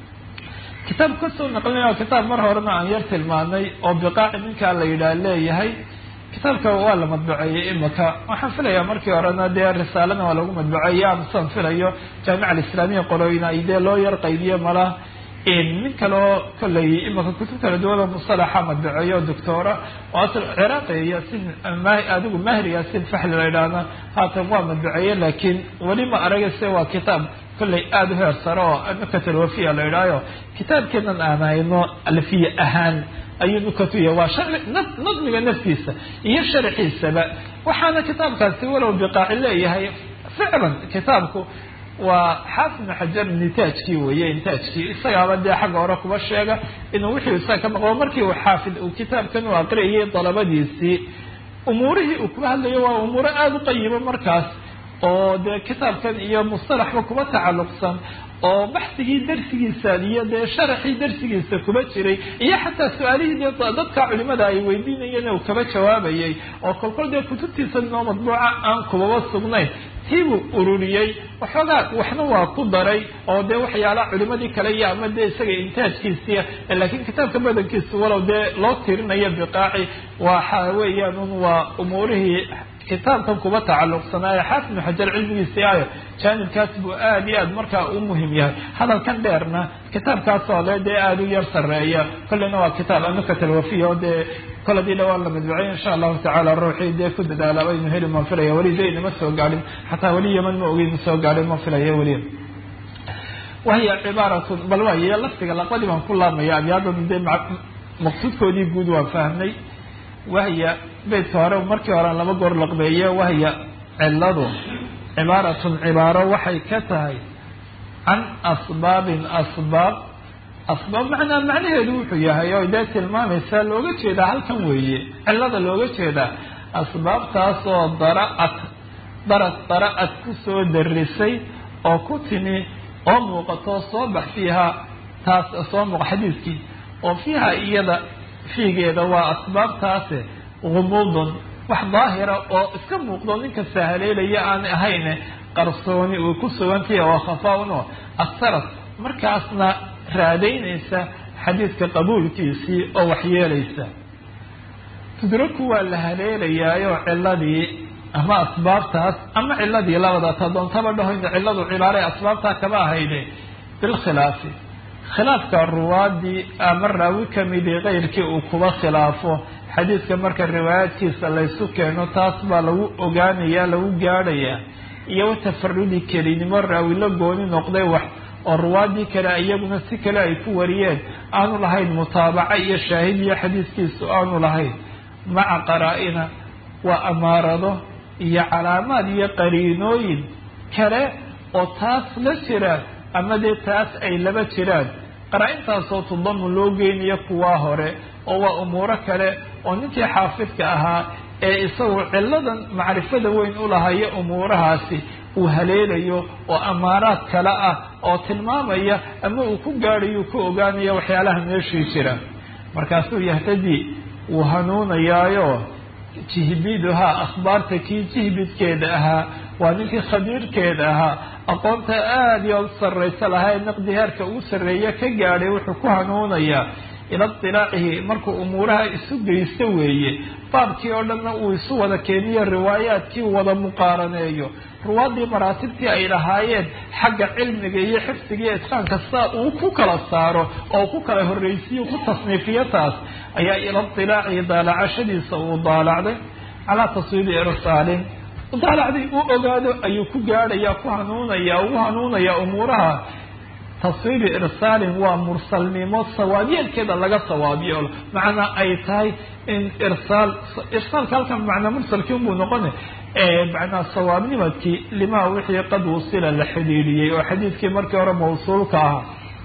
kitaab kasoo naqlinaya kitaab mar horena aan yar tilmaanay oo biqaaci ninkaa la yidhaah leeyahay kitaabka waa la madbuceeyey imika waxaan filayaa markii horena dee risaalana waa lagu madbuceeyey amsan filayo jaamica alislaamiya qorooyina ay dee loo yar qaybiye mala nin kaleo kolley imika kutub kala duwan oo musalaxa madbuceeyo o doctora oo asal ciraaqi yasin adigu mahri yasin faxli la yidhaahna haatan waa madbuceeye laakiin weli ma aragase waa kitaab kolley aada u heer sare oo nukatalwafiya la yidhahyo kitaabkeenan aan hayno alfiye ahaan ayuu nukatuya waa nadmiga naftiisa iyo sharxiisaba waxaana kitaabkaasi walow biqaaci leeyahay ficlan kitaabku waa xaafid ibnu xajar nitaajkii weye intaajkii isagaaba dee xagga hore kuba sheega inuu wixii isaga ka maqlo markii uu xaafid uu kitaabkan u aqriyayay dalabadiisii umuurihii uu kuba hadlayo waa umuuro aada u qayimo markaas oo dee kitaabkan iyo mustalaxba kuba tacalluqsan oo baxsigii darsigiisa iyo dee sharaxii darsigiisa kuba jiray iyo xataa su-aalihii dee dadka culimada ay weydiinayeen uu kaba jawaabayay oo kolkol dee kutubtiisa noo madbuuca aan kubaba sugnayn tiibuu ururiyey waxoogaa waxna waa ku daray oo dee waxyaalaha culimadii kale iyo ama dee isaga intaajkiisiia laakiin kitaabka badankiisa walow dee loo tirinayo biqaaci waxa weeyaan un waa umuurihii kitaabkan kuba tacalluqsanaayo xaafid ibnu xajar cilmigiisii ayo jaanibkaas buu aada iyo aad markaa u muhim yahay hadalkan dheerna kitaabkaas oo le dee aada u yar sareeya kolleyna waa kitaab anukat alwafiya oo dee kol hadii dhawaan la madbucay insha allahu tacala ruuxii dee ku dadaala aynu heli maan filaya weli dayna ma soo gaadhin xataa weli yeman ma ogeyn ma soo gaadhin ma filaya weli wahiya cibaaratun bal waaye laftiga laqadii baan ku laabmaya abyaadada dee maqsuudkoodii guud waan fahmnay wahya beydka hore markii hore laba goor laqbeeye wahya ciladu cibaaratun cibaaro waxay ka tahay can asbaabin asbaab asbaab macnaa macnaheedu wuxuu yahay oo dee tilmaamaysaa looga jeedaa halkan weeye cilada looga jeedaa asbaabtaasoo dara-ad darad dara-ad ku soo darisay oo ku timi oo muuqato soo bax fiiha taas soo muuqa xadiiskii oo fiiha iyada fiigeeda waa asbaabtaase gumuudun wax daahira oo iska muuqdo ninka sahaleelaya aan ahayne qarsooni uu ku sugantahi oo khafaa-un oo asarad markaasna raadaynaysa xadiidka qabuulkiisii oo waxyeelaysa tudraku waa la haleelayaayo ciladii ama asbaabtaas ama ciladii labada ta doontaba dhahoyna ciladu cibaare asbaabtaa kama ahayne bilkhilaafi khilaafka ruwaadii ama raawi kamidii keyrkii uu kuba khilaafo xadiidka marka riwaayaadkiisa laysu keeno taas baa lagu ogaanaya lagu gaadhayaa iyo tafarudi kelinimo raawi la gooni noqday wax oo ruwaadii kale iyaguna si kale ay ku wariyeen aanu lahayn mutaabaca iyo shaahid iyo xadiiskiisu aanu lahayn maca qaraa-ina waa amaarado iyo calaamaad iyo qariinooyin kale oo taas la jira ama dee taas ay laba jiraan qaraa-intaasoo tudamu loo geynayo kuwaa hore oo waa umuuro kale oo ninkii xaafidka ahaa ee isagu ciladan macrifada weyn u lahayo umuurahaasi uu haleelayo oo amaaraad kale ah oo tilmaamaya ama uu ku gaadhayo ku ogaanaya waxyaalaha meeshii jira markaasuu yahtadii wuu hanuunayaayo jihbiduhaa akhbaarta kii jihbidkeeda ahaa waa ninkii khabiirkeeda ahaa aqoonta aada iyo u sarraysa lahaa ee naqdi heerka ugu sarreeya ka gaadhay wuxuu ku hanuunayaa ila itilaacihi markuu umuuraha isu geysto weeye baabkii oo dhanna uu isu wada keeniyo riwaayaadkii wada muqaaraneeyo ruwaadii maraatibtii ay lahaayeen xagga cilmiga iyo xifdiga iyo itqaanka saa uu ku kala saaro oo ku kala horreysiyo ku tasniifiyo taas ayaa ila itilaacihi daalacashadiisa uu daalacday calaa taswiibi irsaalin daalacday uu ogaado ayuu ku gaadhaya ku hanuunaya ugu hanuunaya umuuraha taswiibi irsaalin waa mursalnimo sawaabyeelkeeda laga sawaabiyo macnaa ay tahay in irsaal irsaalka halkan macnaa mursalkii unbuu noqona macnaa sawaabnimadkii limaa wixii qad wusila la xidhiidhiyey oo xadiidkii markii hore mawsuulka ahaa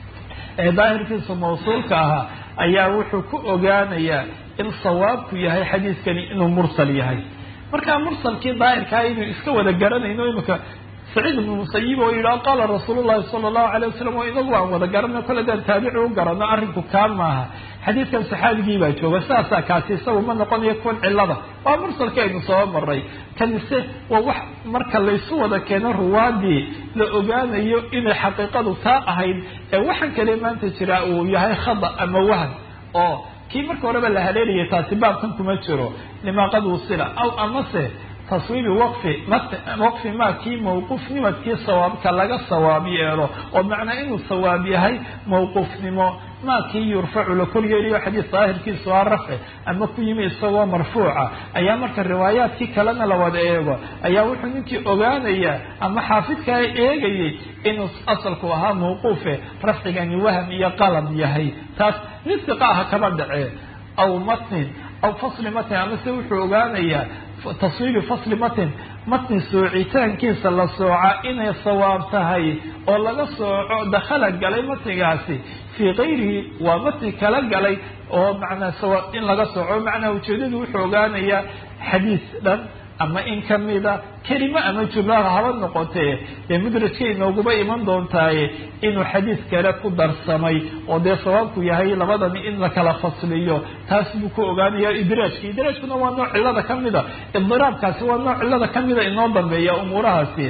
ee daahirkiisu mawsuulka ahaa ayaa wuxuu ku ogaanayaa in sawaabku yahay xadiidkani inuu mursal yahay markaa mursalkii daahirkaa inuu iska wada garanayno imika saciid ibnu musayib oo yidhaha qaala rasuulu llahi sala allahu alay wasalam oo inagu aan wada garano kole daan taabici u garano arrinku kaa maaha xadiidkan saxaabigii baa jooga sidaasaa kaasi isagu ma noqonayo kuwan cilada waa mursalkii aynu soo maray kanise waa wax marka laysu wada keeno ruwaadii la ogaanayo inay xaqiiqadu taa ahayd ee waxaan kale maanta jiraa uu yahay khada ama wahan oo kii marka horeba la haleelayay taasi baabkan kuma jiro limaa qad wusila aw amase taswiibi waqfi waqfi maa kii mawquufnimadkii sawaabka laga sawaab yeelo oo macnaa inuu sawaab yahay mawquufnimo maa kii yurfacu la koryeeliyo xadiis daahirkiisu aa rafci ama ku yimi isagoo marfuuca ayaa marka riwaayaadkii kalena la wada eego ayaa wuxuu ninkii ogaanayaa ama xaafidkaa eegayay inuu asalku ahaa mawquufe rafcigani waham iyo qalad yahay taas mid siqa aha kama dhacee aw matnin aw fasli matnin amase wuxuu ogaanayaa taswiibi fasli matin matni soocitaankiisa la sooca inay sawaab tahay oo laga sooco dakhala galay matnigaasi fii kayrihi waa matni kala galay oo macnaa sawaab in laga sooco macnaa ujeedadu wuxuu ogaanayaa xadiis dhan ama in kamida kelimo ama jumlaha haba noqotee dee mudrajka inooguma iman doontaaye inuu xadiis kale ku darsamay oo dee sawaabku yahay labadani in la kala fasliyo taas buu ku ogaanaya idraajka idraajkuna waa nooc cillada kamida idiraabkaasi waa nooc cillada kamida inoo dambeeya umuurahaasi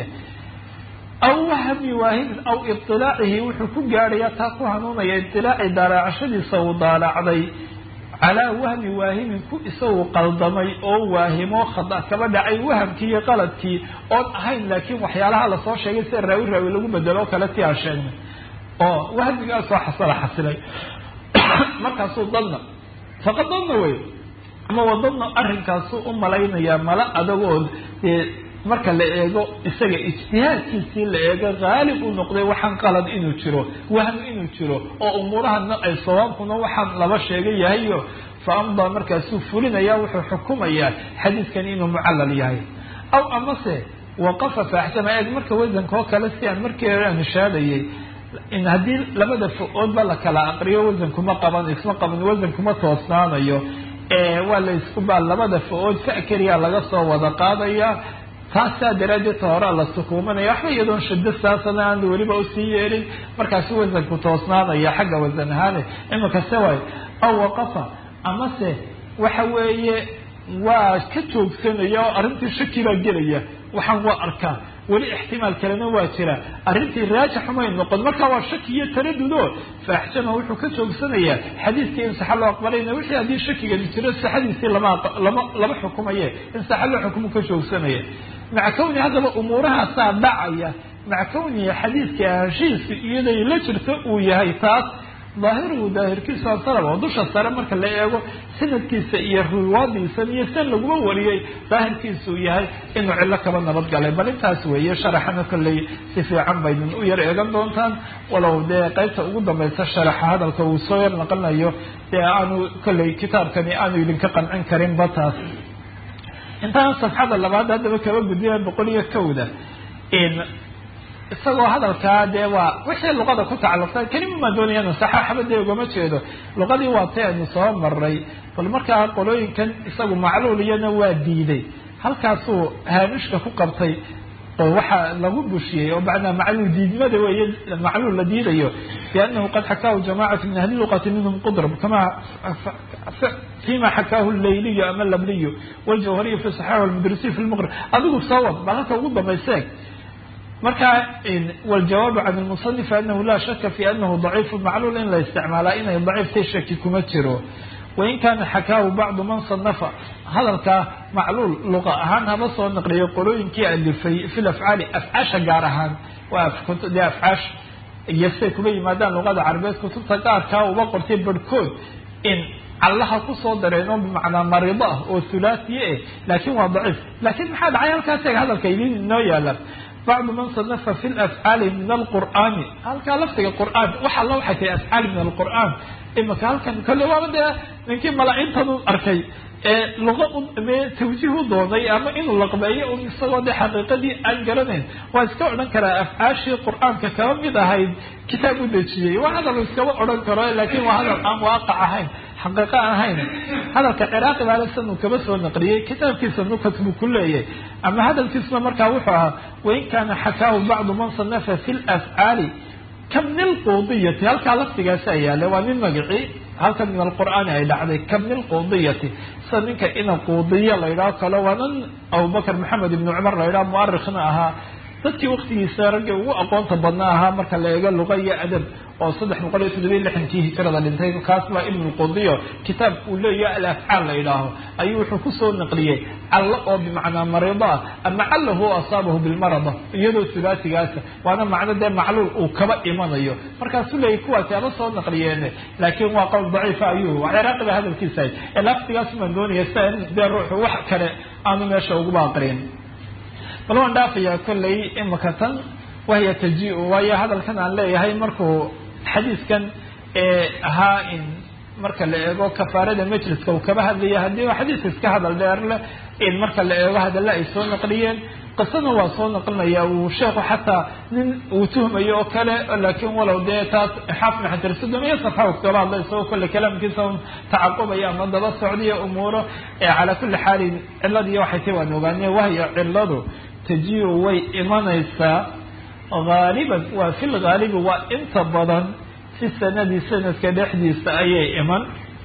aw wahmi waahimin aw iطilaacihi wuxuu ku gaadhaya taa ku hanuunaya iطilaaci daalaacashadiisa uu daalacday calaa wahmi waahimin ku isagu qaldamay oo waahimo khada kaba dhacay wahamkii iyo qaladkii oon ahayn laakiin waxyaalaha lasoo sheegay sida raawi raawi lagu bedelo oo kale ti aan sheegnay oo wahmigaasoo xasala xasilay markaasuu dadna faqad dadna wey ama wadadna arrinkaasu u malaynayaa mala adagood dee marka la eego isaga ijtihaadkiisii la eego haalib u noqday waxaan qalad inuu jiro wahm inuu jiro oo umuurahana ay sawaabkuna waxaan laba sheegay yahayo fa amdaa markaasuu fulinaya wuxuu xukumayaa xadiidkan inuu mucallal yahay aw amase waqafa faaxsama eeg marka wasanka oo kale si aan markii hore aan ishaadayay in haddii labada fo-oodba la kala aqriyo wasankuma qaban isma qaban wasankuma toosnaanayo waa la isku baa labada fo-ood fa keliya laga soo wada qaadaya taasaa daraaddeed ta horaa la sukuumanaya waxba iyadoon shado saasana aan weliba usii yeelin markaasu wasanku toosnaanaya xagga wasan ahaane imika se waay aw waqafa amase waxa weeye waa ka joogsanaya oo arrintii shaki baa gelaya waxaan waa arkaa weli ixtimaal kalena waa jira arrintii raajix umay noqon marka waa shaki iyo taradudo faaxjama wuxuu ka joogsanayaa xadiiskii in saxa loo aqbalayna wixii haddii shakigani jiro saxadiisii lama lama lama xukumaye in saxa loo xukumu ka joogsanaya maca kowni haddaba umuurahaasaa dhacaya maca kawnihi xadiidka ahashihiisu iyaday la jirto uu yahay taas daahiruhu daahirkiisu asalab oo dusha sare marka la eego sanadkiisa iyo riwaadiisan iyo san laguma wariyey daahirkiisu yahay inuu cillo kaba nabadgalay bal intaas weeye sharaxana kolley si fiican baydin u yar eegan doontaan walow dee qaybta ugu dambaysa sharaxa hadalka uu soo yar naqlinayo dee aanu kolley kitaabkani aanu idinka qancin karinba taas intaan safxada labaad haddaba kaba gudbiya boqol iyo kowda isagoo hadalkaa dee waa wixii luqada ku tacalluqsan kelima maa doonayana saxaaxaba dee ugama jeedo luqadii waa tay aynu soo maray bal markaa qolooyinkan isagu macluuliyana waa diiday halkaasuu haamishka ku qabtay oo waxaa lagu bushiyey oo macnaa macluul diidmada weeye macluul la diidayo biannahu qad xakaahu jamacatu min ahli luqati minhum qudrab kama fima xakaahu layliyu ama labliyu waljawhariyu fi saxaax walmudrisiy fi lmuqrib adigu soo wad bal halka ugu dambayseeg marka wاljawaabu can اlmuصنif anahu la shaka fi anahu ضaciif macluul in la isticmaalaa inay daciiftay shaki kuma jiro wain kana xakaahu bacdu man صanafa hadalkaa macluul luqa ahaan haba soo naqliyo qolooyinkii alifay fi lafcaali afcaasha gaar ahaan waa de afcaash iyo siday kuma yimaadaan luqada carabeed kutubta gaarkaa uba qortay barhkood in callaha kusoo dareeno bimacnaa marido ah oo hulaasiye eh laakin waa daciif lakin maxaa dhacay halkaas eeg hadalka idin inoo yaala bacdu man sanafa fi lafcaali min alqur'aani halkaa laftiga qur'aan wax alla waxay tahay afcaal min alqur'aan imaka halkan kolle waaba dee ninkii malaa-intan u arkay ee luqa me tawjiih u doonay ama inuu laqbeeyo un isagoo dee xaqiiqadii aan garanayn waa iska odhan karaa afcaashii qur'aanka kaba mid ahayd kitaab u dejiyey waa hadal iskaba odhan karo laakin waa hadal aan waaqac ahayn xaqiiqo ahayn hadalka ciraaqi baalasan uu kaba soo naqliyey kitaabkiisa nukat buu ku leeyahay ama hadalkiisuna markaa wuxuu ahaa wain kaana xakaahu bacdu man sanafa fi lafcaali kabni lquudiyati halkaa laftigaasa yaale waa nin magacii halkan min alqur'aani ay dhacday kabni lquudiyati sida ninka ina quudiya la yidhaho kale waa nin abubakr maxamed ibni cumar la yidhaho muarikhna ahaa dadkii waktigiisa raggii ugu aqoonta badna ahaa marka la eego luqa iyo adab oo saddex boqol iyo toddobiya lixankii hijrada dhintay kaas baa ibn lqudiyo kitaab uu leeyahay alafcaal la yidhaaho ayuu wuxuu kusoo naqliyey callo oo bimacnaa marido ah ama callahu asaabahu bilmarada iyadoo sulaasigaasa waana macno dee macluul uu kaba imanayo markaasuu leeyay kuwaasi aba soo naqliyeene laakiin waa qowl daciifa ayuu waa ciraaqi ba hadalkiisa ahay ee laftigaas maan doonaya sia dee ruuxu wax kale aanu meesha uguba aqrin bal waan dhaafayaa kolley imaka tan wahya taji-u waayo hadalkan aan leeyahay markuu xadiiskan ee ahaa in marka la eego kafaarada majliska uu kaba hadlaya haddii xadiiska iska hadal dheer leh in marka la eego hadalla ay soo naqliyeen qisana waa soo naqlinaya uu sheekhu xataa nin uu tuhmayo oo kale laakiin walow dee taas xaafna xajar sodomiyo safxa uu kaba hadla isagoo kolle kalaamkiisa un tacaqubaya ama daba socdiyo umuuro calaa kulli xaalin ciladiiyo waxay tay waan ogaane wahya ciladu taji-u way imanaysaa haaliban waa fi lhaalibi waa inta badan fi sanadi sanadka dhexdiisa ayay iman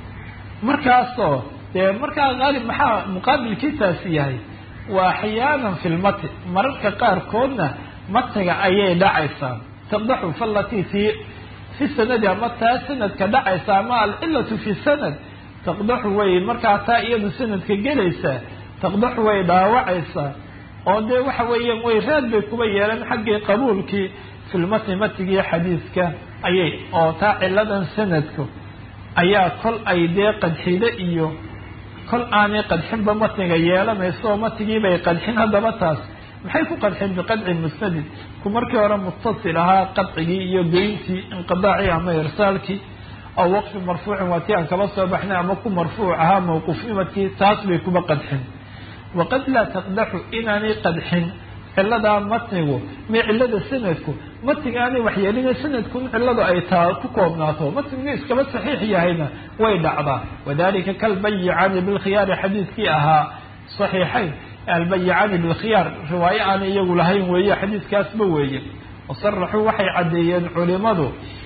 markaasoo dee markaa haalib maxaa muqaabilkiitaasi yahay wa axyaanan fi lmati mararka qaarkoodna matiga ayay dhacaysaa taqdaxu falati fi fi sanadi ama taa sanadka dhacaysa ama alcilatu fi sanad taqdaxu way markaa taa iyadu sanadka gelaysaa taqdaxu way dhaawacaysaa oo dee waxa weeyaan way raad bay kuba yeelan xaggii qabuulkii filmatni matigii xadiiska ayay oo taa ciladan sanadku ayaa kol ay dee qadxide iyo kol aanay qadxinba matniga yeelanayso oo matigiibay qadxin haddaba taas maxay ku qadxin biqadci musnadin ku markii hore muttasil ahaa qadcigii iyo geyntii inqidaacii ama irsaalkii aw waqfi marfuucin waa tii aan kaba soo baxnay ama ku marfuuc ahaa mawquufnimadkii taas bay kuba qadxin waqad laa taqdaxu inaanay qadxin ciladaa matnigu mi cilada sanadku matniga aanay waxyeelina sanadkun ciladu ay taa ku koobnaato matnigu iskaba saxiix yahayna way dhacdaa wadalika kalbayicaani bilkhiyaari xadiiskii ahaa saxiixayn albayicaani bilkhiyaar riwaayo aanay iyagu lahayn weeye xadiiskaasba weeye wasaraxuu waxay caddeeyeen culimadu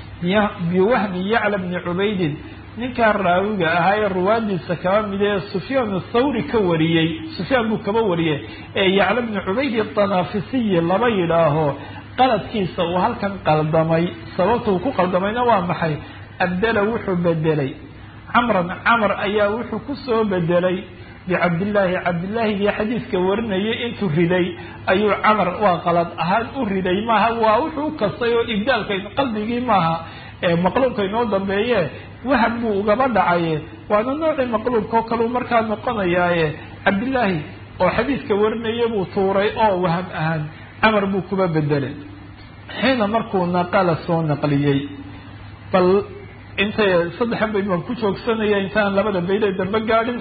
biwahmi yacla bni cubaydin ninkaa raawiga ahaa ee ruwaadiisa kaba mid ee sufyaan athawri ka wariyey sufyaan buu kaba wariyey ee yacla bni cubayd atanafisiyi laba yidhaaho qaladkiisa uu halkan qaldamay sababta uu ku qaldamayna waa maxay abdela wuxuu bedelay camran camar ayaa wuxuu kusoo bedelay bicabdillaahi cabdillaahigii xadiiska warinayay intuu riday ayuu camar waa qalad ahaan u riday maaha waa wuxuu u kastay oo ibdaalka qalbigii maaha maqluubka inoo dambeeye wahab buu ugaba dhacaye waana noocii maqluubka oo kaleu markaa noqonayaaye cabdillaahi oo xadiiska warinaya buu tuuray oo waham ahaan camar buu kuba bedelay xiina markuu naqala soo naqliyey bal intay saddexa bayd baan ku joogsanaya intaan labada bayd ee dambe gaadhin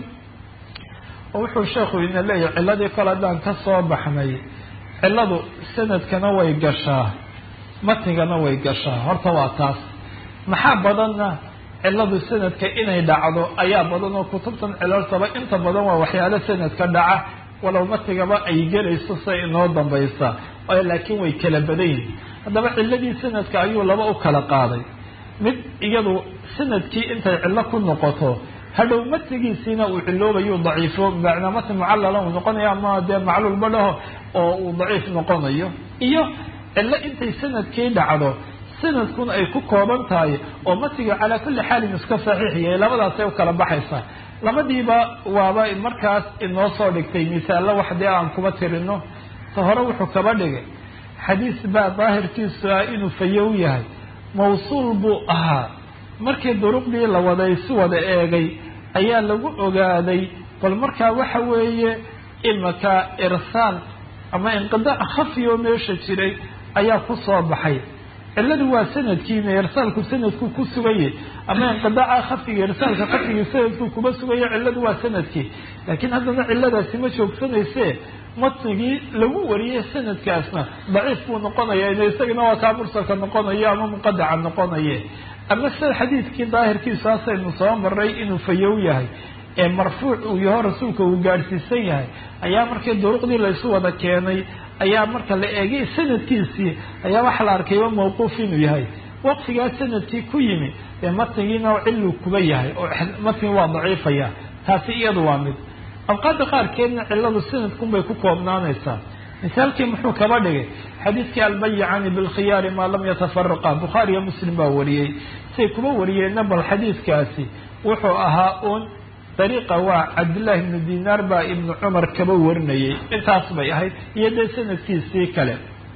oo wuxuu sheekhu ina leeyahay ciladii kale haddaan ka soo baxnay ciladu sanadkana way gashaa matnigana way gashaa horta waa taas maxaa badanna ciladu sanadka inay dhacdo ayaa badan oo kutubtan cilaltaba inta badan waa waxyaalo sanadka dhaca walow matigaba ay gelayso say inoo dambaysa laakiin way kala badan yihin haddaba ciladii sanadka ayuu laba u kala qaaday mid iyadu sanadkii intay cillo ku noqoto hadhow matigiisiina uu ciloobayu daciifo macnaa matn mucallala uu noqonayo ama dee macluulba dhaho oo uu daciif noqonayo iyo cillo intay sanadkii dhacdo sanadkun ay ku kooban tahay oo matiga calaa kulli xaalin iska saxiix yahay labadaasay u kala baxaysaa labadiiba waaba markaas inoo soo dhigtay misaallo wax dee aan kuba tirino ta hore wuxuu kaba dhigay xadiis baa daahirkiisu ah inuu fayow yahay mawsuul buu ahaa markii duruqdii la waday si wada eegay ayaa lagu ogaaday bal markaa waxa weeye imaka irsaal ama inqidaac khafi oo meesha jiray ayaa ku soo baxay ciladu waa sanadkiina irsaalku sanadku ku suganye ama inqidaaca khafiga irsaalka khafigii sanadku kuma sugaya ciladu waa sanadkii laakiin haddana ciladaasi ma joogsanayse matnigii lagu wariyey sanadkaasna daciif buu noqonaya in isagana waa kaa mursalka noqonayo ama muqadaca noqonaye ama sida xadiidkii daahirkiisu asaynu soo maray inuu fayow yahay ee marfuuc uu yaho rasuulka uu gaadhsiisan yahay ayaa markii duruqdii laysu wada keenay ayaa marka la eegay sanadkiisii ayaa waxa la arkayba mawquuf inuu yahay waqfigaa sanadkii ku yimi ee matnigiina ciluu kuba yahay oo matnigi waa daciifaya taasi iyadu waa mid awqaada qaarkeedna ciladu sanadkunbay ku koobnaanaysaa misaalkii muxuu kaba dhigay xadiidkii albayicani bilkhiyaari maa lam yatafaraqa bukhaariyo muslim baa wariyey say kuba wariyeenna bal xadiidkaasi wuxuu ahaa uun dariiqa waa cabdillahi ibnu dinaar baa ibnu cumar kaba warinayay intaas bay ahayd iyo dee sanadkiisii kale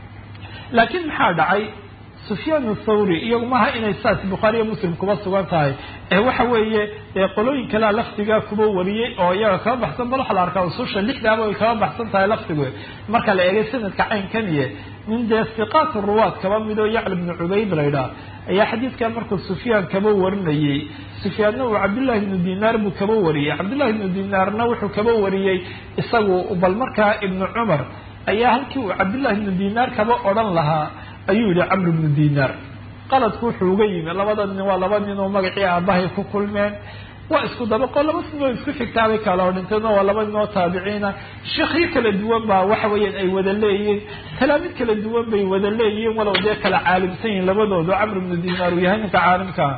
laakiin maxaa dhacay sufyaan thawri iyagu maaha inay saas bukhaariyo muslim kuba sugan tahay ee waxa weeye dee qolooyin kalea lafdigaa kuba wariyey oo iyaga kaba baxsan bal waxa la arkaa ususha lixdaaba way kaba baxsan tahay lafdigu marka la eegay sanadka caynkaniye nin dee siqaat ruwaad kaba midoo yacla bnu cubayd laydhaah ayaa xadiidkan markuu sufyaan kaba warinayey sufyaanna uu cabdillahi ibnu dinaar buu kaba wariyey cabdillahi ibnu dinaarna wuxuu kaba wariyey isagu bal markaa ibnu cumar ayaa halkii uu cabdillahi ibnu dinaar kaba odhan lahaa ayuu yihi camr ibnu dinaar qaladku wuxuu uga yimi labada nin waa laba nin oo magacii aabahay ku kulmeen waa isku dabaqo laba sinoo isku xigtaabay kala odhinteeno waa laba nin oo taabiciina sheekhyo kala duwan baa waxa weeyaan ay wada leeyihiin talaamid kala duwan bay wada leeyihiin walow dee kala caalimsan yihin labadoodu camr ibnu dinaar uu yahay ninka caalimkaa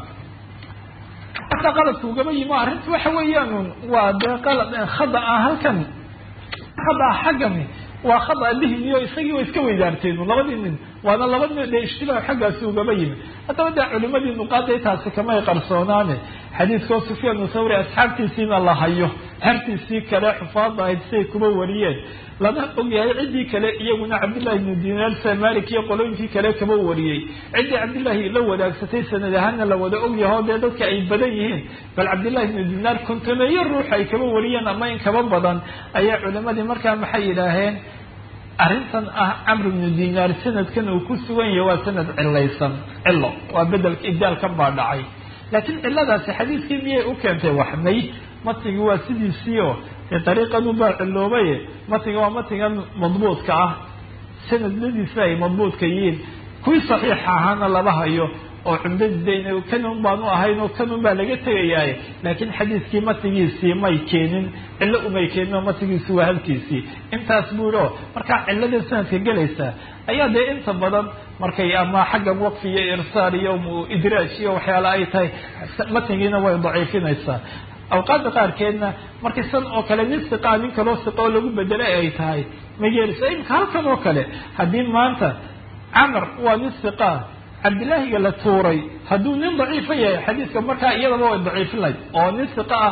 marka qaladku ugaba yimi arrinta waxa weeyaan waa dee qalad khada ah halkan khada ah xaggani waa khada lihimiyo isagii way iska weydaarteen labadii nin waana laba nin dee ishtibaah xaggaasi ugaba yimi haddaba dee culimadii nuqaaday taasi kamay qarsoonaane xadiidkoo sufyaan thawri asxaabtiisiina la hayo hartiisii kale xufaada ahayd siay kuba wariyeen lana ogyahay ciddii kale iyaguna cabdillahi ibnu dinaar sa malik iyo qolooyinkii kale kaba wariyey ciddii cabdillahi la wadaagsatay sanad ahaana la wada ogyaho dee dadka ay badan yihiin bal cabdillahi ibnu dinaar kontomeeyo ruux ay kaba wariyeen ama in kaba badan ayaa culimadii markaa maxay yidhaaheen arrintan ah camr ibnu dinaar sanadkan uu ku sugan yahay waa sanad cilaysan cilo waa bedelka ibdaalkan baa dhacay laakiin ciladaasi xadiiskii miyay u keentay waxmay matnigi waa sidiisii oo dee dariiqanu baa ciloobaye matniga waa matnigan madbuudka ah sanadladiisa ay madbuudka yihiin kuwii saxiixa ahaana laba hayo oo cumdadiidayna kanun baanu ahayn oo kanun baa laga tegayaaye laakiin xadiiskii matnigiisii may keenin cillo umay keenin oo matnigiisi waa halkiisii intaas buu yihi oo markaa cilladii sanadka gelaysa ayaa dee inta badan markay ama xagga waqfi iyo irsaal iyo idraaj iyo waxyaala ay tahay matnigiina way daciifinaysaa awqaada qaarkeedna markay san oo kale nin siqaa nin kaloo siqa oo lagu bedelay ay tahay mageelisa imika halkan oo kale haddii maanta camar waa nin siqaa cabdillaahiga la tuuray hadduu nin daciifa yahay xadiiska markaa iyadaba way daciifin lahayd oo nin siqa ah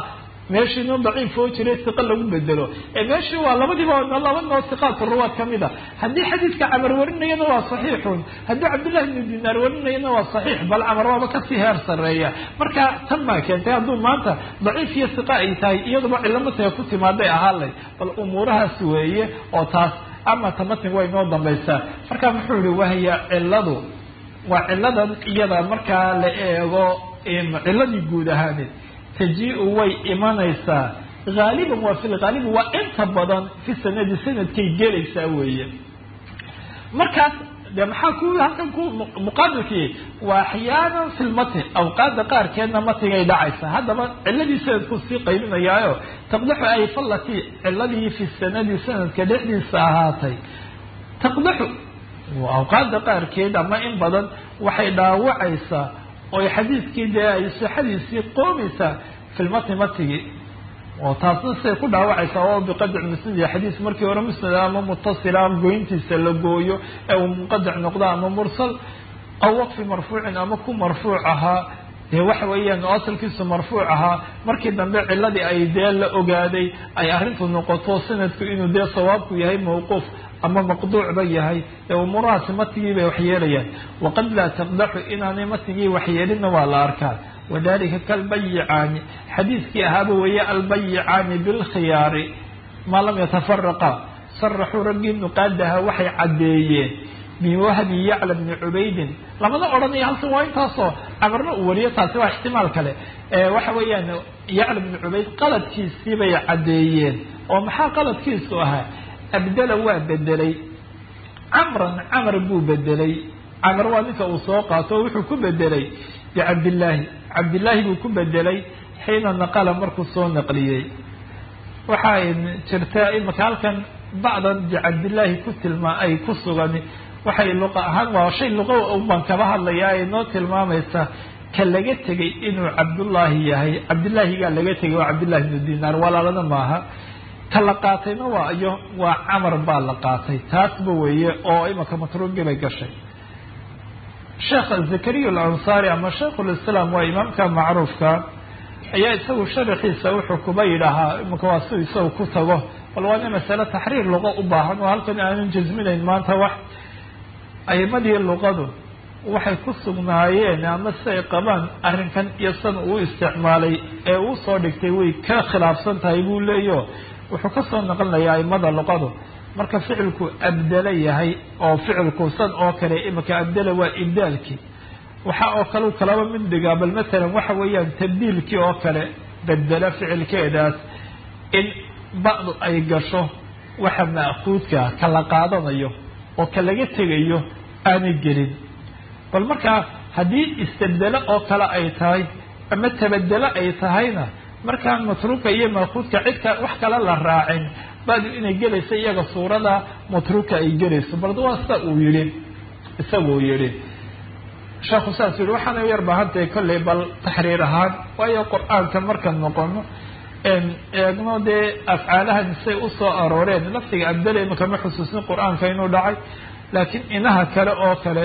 meeshii noo daciif oo jiray siqa lagu bedelo ee meeshii waa labadiiba laba noo siqaatu ruwaad ka mid a haddii xadiidka camar warinayana waa saxiixun haddii cabdullahi ibnu dinaar warinayana waa saxiix bal camar waaba kasii heer sareeya marka tan baa keentay hadduu maanta daciif iyo siqa ay tahay iyaduba cillo matiga ku timaaday ahaanlay bal umuurahaas weeye oo taas ama ta matniga way noo dambaysaa marka muxuu yihi wahya ciladu waa ciladan iyada markaa la eego ciladii guud ahaaneed taji-u way imanaysaa haaliban waa fi lhaalibi waa inta badan fi sanadi sanadkay gelaysaa weeye markaas de maxaa ku halkan ku muqaabilkii waa axyaanan fi lmatn awqaada qaarkeedna matnigay dhacaysa haddaba ciladii sanadku sii qaybinayaayo taqdaxu ay fallati ciladii fi sanadi sanadka dhexdiisa ahaatay taqdaxu awqaada qaarkeed ama in badan waxay dhaawacaysaa oy xadiiskii dee ay sixadiisii qoomaysaa fi lmatni matnigii oo taasna siday ku dhaawacaysaa oo biqadc musnad xadiis markii hore musnad ama mutasila ama goyntiisa la gooyo ee uu munqadic noqdo ama mursal aw waqfi marfuucin ama ku marfuuc ahaa dee waxa weeyaan oo asalkiisu marfuuc ahaa markii dambe ciladii ay dee la ogaaday ay arrintu noqoto sanadku inuu dee sawaabku yahay mawquuf ama maqduucba yahay ee umuurahaasi matnigii bay waxyeelayaan waqad laa taqdaxu inaanay matnigii waxyeelinna waa la arkaa wadalika kalbayicaani xadiiskii ahaaba weeye albayicaani bilkhiyaari maa lam yatafaraqa saraxuu raggii nuqaadaha waxay caddeeyeen biwahbi yacla bni cubaydin lamada odhanaya halkan waa intaasoo camarna uu wariyo taasi waa ixtimaal kale waxa weeyaan yacla bni cubayd qaladkiisii bay caddeeyeen oo maxaa qaladkiisu ahaa abdala waa bedelay camran camar buu bedelay camar waa ninka uu soo qaato oo wuxuu ku bedelay bicabdillaahi cabdillaahi buu ku bedelay xiina naqala markuu soo naqliyey waxaa jirta imaka halkan bacdan bicabdillaahi ku tilmaa ay ku sugan waxay luqa ahaan waa shay luqa unbaan kaba hadlayaa ay noo tilmaamaysa ka laga tegay inuu cabdullaahi yahay cabdillaahigaa laga tegay waa cabdillahi ibnu dinaar walaalana maaha ka la qaatayna waa iyo waa camar baa la qaatay taasba weeye oo imaka matruugi bay gashay sheekh zakariya alansaari ama shaykhulislaam waa imaamka macruufka ayaa isagu sharaxiisa wuxuu kuba yidhaahaa imaka waa si isagu ku tago bal waana masale taxriir luqa u baahan oo halkan aanan jasminayn maanta wax aimadii luqadu waxay ku sugnaayeen ama si ay qabaan arrinkan iyo san uu isticmaalay ee uu soo dhigtay way ka khilaafsan tahay buu leeyaho wuxuu kasoo naqlinayaa aimada luqadu marka ficilku abdala yahay oo ficilku san oo kale imika abdala waa ibdaalkii waxa oo kale kalaba mid dhigaa bal masalan waxa weeyaan tabdiilkii oo kale bedela ficilkeedaas in bacdu ay gasho waxa ma'kuudka ka la qaadanayo oo ka laga tegayo aanay gelin bal markaa haddii istabdelo oo kale ay tahay ama tabadelo ay tahayna markaan matruuka iyo maakuudka cidka wax kale la raacin badu inay gelayso iyaga suurada matruuka ay gelayso bal waa sida uu yihi isaguu yihi sheekhu saas yihi waxaana yar baahantahay kolley bal taxriir ahaan waayo qur-aanka markaan noqono eegno dee afcaalahan say usoo arooreen laftiga abdala imika ma xusuusin qur-aanka inuu dhacay laakiin inaha kale oo kale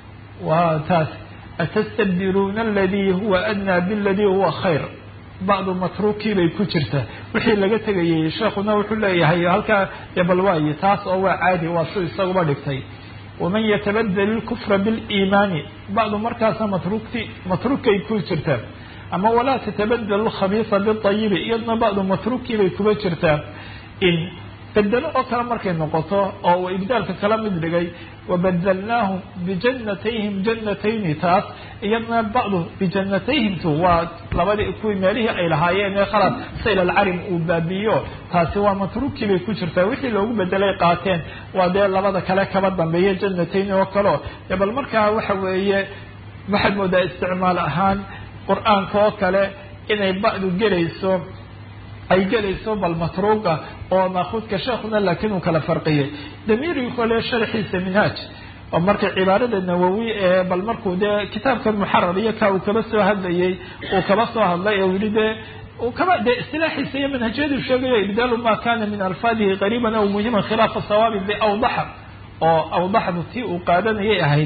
waa taas atastabdiluuna aladii huwa adnaa biladii huwa khayr bacdu matruukii bay ku jirtaa wixii laga tegayay sheekuna wuxuu leeyahay halkaa bal waaye taas oo waa caadi waa si isaguba dhigtay waman yatabadel ilkufra biliimaani bacdu markaasa matruukti matruukay ku jirtaa ama walaa tatabadel lkhabiisa biayibi iyadna bacdu matruukii bay kuba jirtaa in bedelo oo kale markay noqoto oo uu ibdaalka kala mid dhigay wabadalnaahum bijanatayhim janatayni taas iyadna bacdu bijanatayhimtu waa labadii kuwii meelihii ay lahaayeen ee khalad sayl alcarim uu baabiiyo taasi waa matruukii bay ku jirtaa wixii loogu bedelay qaateen waa dee labada kale kaba dambeeya janatayni oo kaleo dee bal markaa waxa weeye waxaad moodaa isticmaal ahaan qur-aanka oo kale inay bacdu gelayso ay gelayso bal matruuga oo maakuudka sheekuna laakiin uu kala farqiyey damiirigi kole sharxiisa minhaaj oo marka cibaarada nawowi ee bal markuu dee kitaabkan muxarar iyo ka uu kaba soo hadlayay uu kaba soo hadlay ee yihi dee kaba dee istilaaxiisa iyo manhajyadu sheegayo ibdaalu ma kana min alfaadihi qariiban aw muhiman khilaafa sawaabi biawdaxa oo awdaxdu tii uu qaadanayay ahayd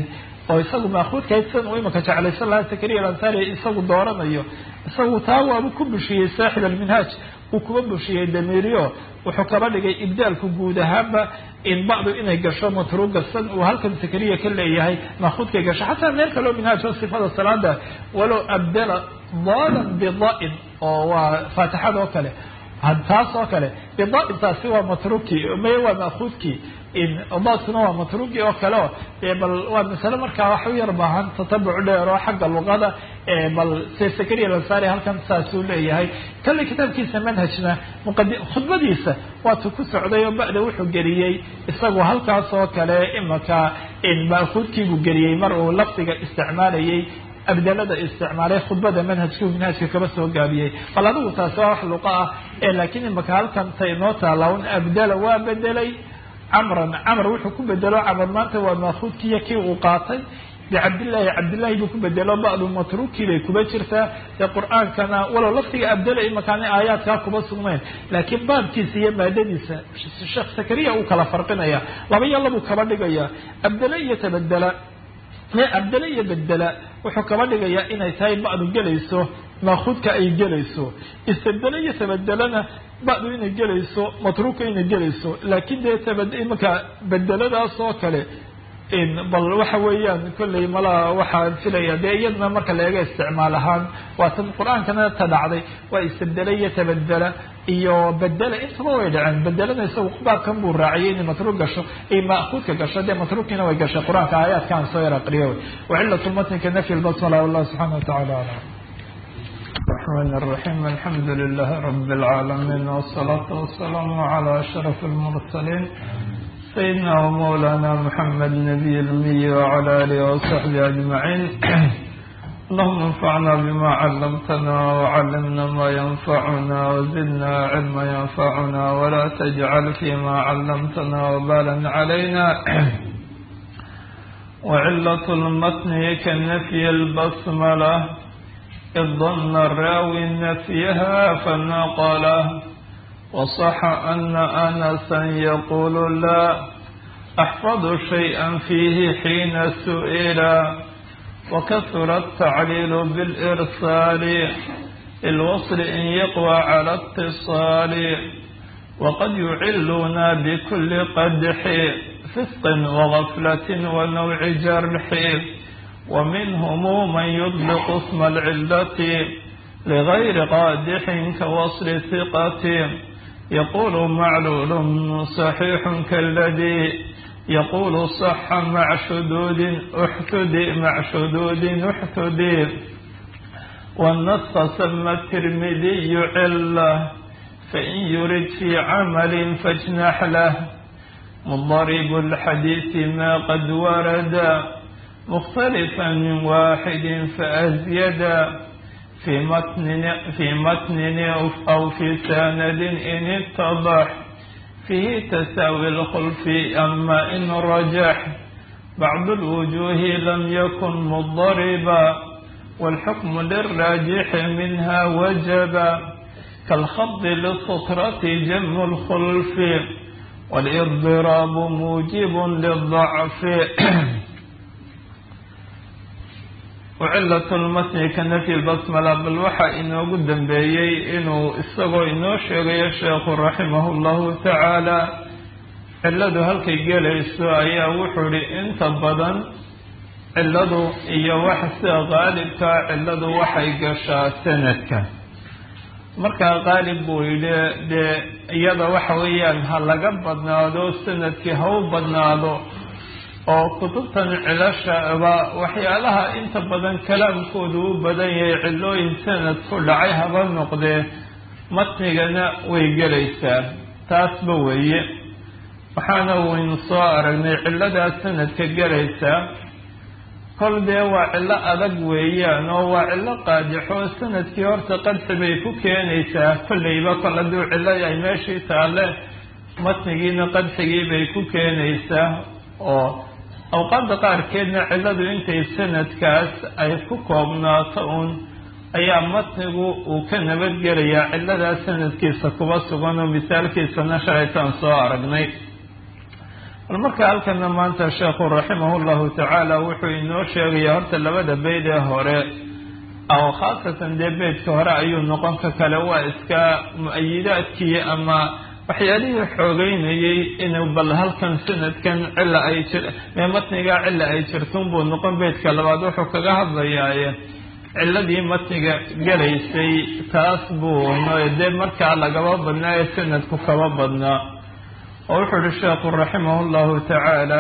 oo isagu maakuudkahayd sidan uu imika jeclaysan lahaa sakariya alansari isagu dooranayo isagu taa waabu ku bushiyey saaxib alminhaaj uu kuba bushiyey damiiryo wuxuu kaba dhigay ibdaalku guud ahaanba in bacdu inay gasho matruuga san uu halkan sakariya ka leeyahay maakuudkay gasho xataa meel kaleo minhaaj oo sifada salaada walow abdala dalan bida-in oo waa faatixada oo kale taas oo kale bida-in taasi waa matruki may waa maakuudkii daadkuna waa matrugi oo kale o bal waa masale markaa wax u yar baahan tatabuc dheer oo xagga luqada bal se sakariya alansari halkan saasuu leeyahay kale kitaabkiisa manhajna muqadi khudbadiisa waatu ku socday oo ba'da wuxuu geliyey isagu halkaas oo kale imaka maakuudkiibuu geliyey mar uu lafdiga isticmaalayay abdalada isticmaalay khudbada manhajkii manhajka kaba soo gaabiyey bal adigu taasi waa wax luqa ah laakiin imaka halkan ta inoo taala un abdala waa bedelay camran camr wuxuu ku bedelo camr maanta waa maakuudkiiyo kii uu qaatay bicabdillahi cabdillahi buu ku bedelo ba'du matruukii bay kuba jirtaa dee qur-aankana walow laftiga abdala imakaana aayaadkaa kuba sugnayn laakiin baabkiisa iyo maadadiisa sheekh sakariya uu kala farqinaya laba iyo labuu kaba dhigaya abdala iyo tabadela abdala iyo bedela wuxuu kaba dhigayaa inay tahay ba'du gelayso maakuudka ay gelayso istabdele iyo tabadelana ba'du inay gelayso matruuka inay gelayso laakiin dee imanka bedeladaas oo kale bal waxa weeyaan kolley malaa waxaan filaya dee iyadana marka la eega isticmaal ahaan waa tan qur-aankana ta dhacday waa istabdele iyo tabadela iyo bedela intaba way dhaceen bedelada isagu baabkan buu raaciyay inay matruuk gasho ay maakuudka gasho dee matruukiina way gashay qur-aanka aayaadkaan soo yar aqriya wy wacilat lmatnka nafyi lbasmala wallahu subxana watacala alam الرحمن الرحيم الحمد لله رب العالمين والصلاة والسلام على أشرف المرسلين سيدنا ومولانا محمد نبي الأمي وعلى آله وصحبه أجمعين اللهم انفعنا بما علمتنا وعلمنا ما ينفعنا وزدنا علما ينفعنا ولا تجعل فيما علمتنا وبالا علينا وعلة المتن كالنفي البسملة إذ ظن الراوي نفيها فنقله وصح أن أنسا يقول لا أحفظ شيئا فيه حين سئل وكثر التعليل بالإرسال الوصل إن يقوى على اتصال وقد يعلون بكل قدح فسق وغفلة ونوع جرح ومنهم من يطلق اسم العلة لغير قادح كوصل ثقة يقول معلول صحيح كالذي يقول صح مع شدود احتدي مع شدود احتدي والنص سمى الترمذي علة فإن يرد في عمل فاجنح له مضرب الحديث ما قد ورد مختلفا من واحد فأزيدا في متن في متن أو في سند إن اتضح فيه تساوي الخلف أما إن رجح بعض الوجوه لم يكن مضربا والحكم للراجح منها وجبا كالخض للسطرة جم الخلف والإضراب موجب للضعف وعلة المتن كنفي البسملة بل waxaa inoogu dambeeyey inuu isagoo inoo sheegayo sheekhu raximah اllahu tacaala ciladu halkay gelayso ayaa wuxuu ihi inta badan ciladu iyo wax sida qaalibkaa ciladu waxay gashaa sanadka markaa qaalib buu yidhi dee iyada waxa weeyaan ha laga badnaado sanadkii ha u badnaado oo kutubtan cilashaba waxyaalaha inta badan kalaamkoodu u badan yahay cilooyin sanad ku dhacay haba noqdee matnigana way gelaysaa taasba weeye waxaana waynu soo aragnay cilladaa sanadka gelaysaa kol dee waa cillo adag weeyaan oo waa cillo qaadixo sanadkii horta qadxi bay ku keenaysaa kolleyba kol hadduu cillo ay meeshii taalle matnigiina qadxigii bay ku keenaysaa oo awqaadda qaarkeedna cilladu intay sanadkaas ay ku koobnaato uun ayaa matnigu uu ka nabadgelayaa cilladaa sanadkiisa kuba sugan oo misaalkiisana shalaytaan soo aragnay bal marka halkana maanta sheekhu raximahu llahu tacaala wuxuu inoo sheegaya horta labada beyd ee hore oo khaasatan dee beydka hore ayuu noqon ka kale waa iska mu-ayidaadkii ama waxyaalihii xoogeynayay inuu bal halkan sanadkan cilla ay jir mee matnigaa cilla ay jirtun buu noqon beydka labaad wuxuu kaga hadlayaaye ciladii matniga gelaysay taas buu dee markaa lagaba badnaa ee sanadku kaba badnaa oo wuxuu uhi sheekhu raximah llahu tacaala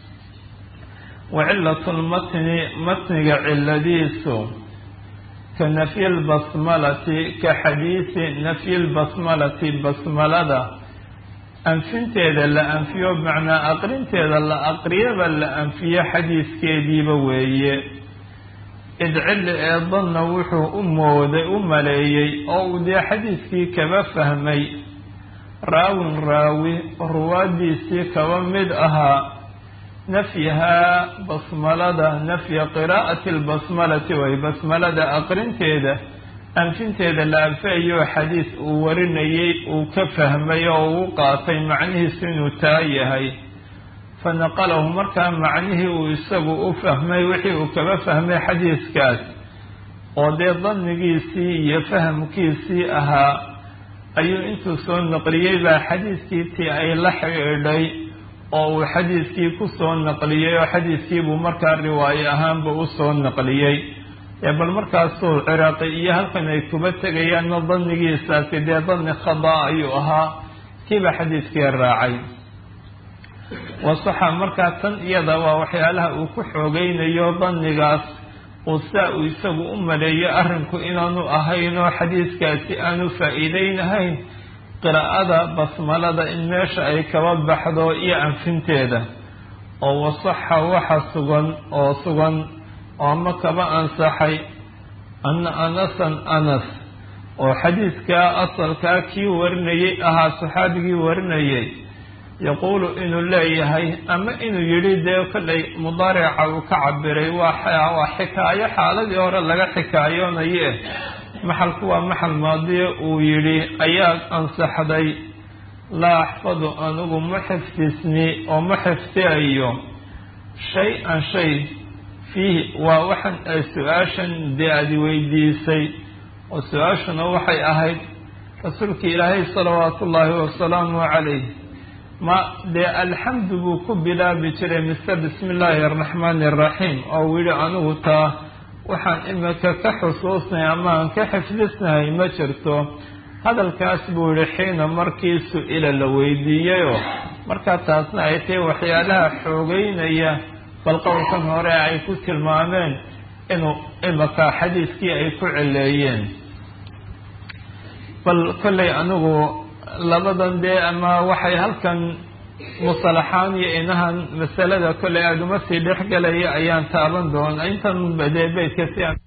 wa cilatu lmatni matniga ciladiisu ka nafyi lbasmalati ka xadiisi nafyi lbasmalati basmalada anfinteeda la anfiyo macnaa aqrinteeda la aqriyaba la anfiyo xadiiskeediiba weeye id cilli ee danna wuxuu u mooday u maleeyey oo uu dee xadiiskii kaba fahmay raawin raawi ruwaadiisii kaba mid ahaa nafyahaa basmalada nafya qiraa'ati lbasmalati way basmalada aqrinteeda anfinteeda la anfayayo xadiis uu warinayay uu ka fahmay oo uu qaatay macnihiisu inuu taa yahay fa naqalahu markaa macnihii uu isagu u fahmay wixii uu kaba fahmay xadiiskaas oo dee dannigiisii iyo fahamkiisii ahaa ayuu intuu soo naqliyey baa xadiiskii tii ay la xidhiidhay oo uu xadiiskii ku soo naqliyey oo xadiiskiibuu markaa riwaayo ahaanba u soo naqliyey ee bal markaasuu ciraaqi iyo halkan ay kuba tegayaanna dannigiisaasi dee danni khadaa ayuu ahaa kiiba xadiiskii raacay wasaxa markaa tan iyada waa waxyaalaha uu ku xoogeynayo dannigaas uu saa uu isagu u maleeyo arrinku inaanu ahayn oo xadiiskaasi aanu faa-iideynahayn qiraa'ada basmalada in meesha ay kaba baxdo iyo anfinteeda oo wasaxa waxa sugan oo sugan oo ama kaba ansaxay ana anasan anas oo xadiiskaa asalkaa kii warinayay ahaa saxaabigii warinayay yaquulu inuu leeyahay ama inuu yidhi dee kollay mudaarica uu ka cabiray waa xikaayo xaaladii hore laga xikaayoonaye maxalku waa maxal maadiye uu yidhi ayaa ansaxday laa axfadu anigu ma xifdisni oo ma xifdiayo shay-an shay fiihi waa waxan ay su-aashan dee aadi weydiisay oo su-aashuna waxay ahayd rasuulka ilaahay salawaatu ullaahi wasalaamu calayh ma dee alxamdu buu ku bilaabi jiray mise bismi illaahi araxmaani araxiim oo uu yihi anigu taa waxaan imika ka xusuusnay ama aan ka xifdisnahay ma jirto hadalkaas buu yihi xiina markii su-ila la weydiiyeyoo markaa taasna ay tahay waxyaalaha xoogeynaya bal qowlkan hore ay ku tilmaameen inuu imika xadiiskii ay ku celeeyeen bal kollay anigu labadan dee ama waxay halkan musalaxaan iyo inahan masalada kollay aada uma sii dhex gelaya ayaan taaban doona intan dee beydka si aan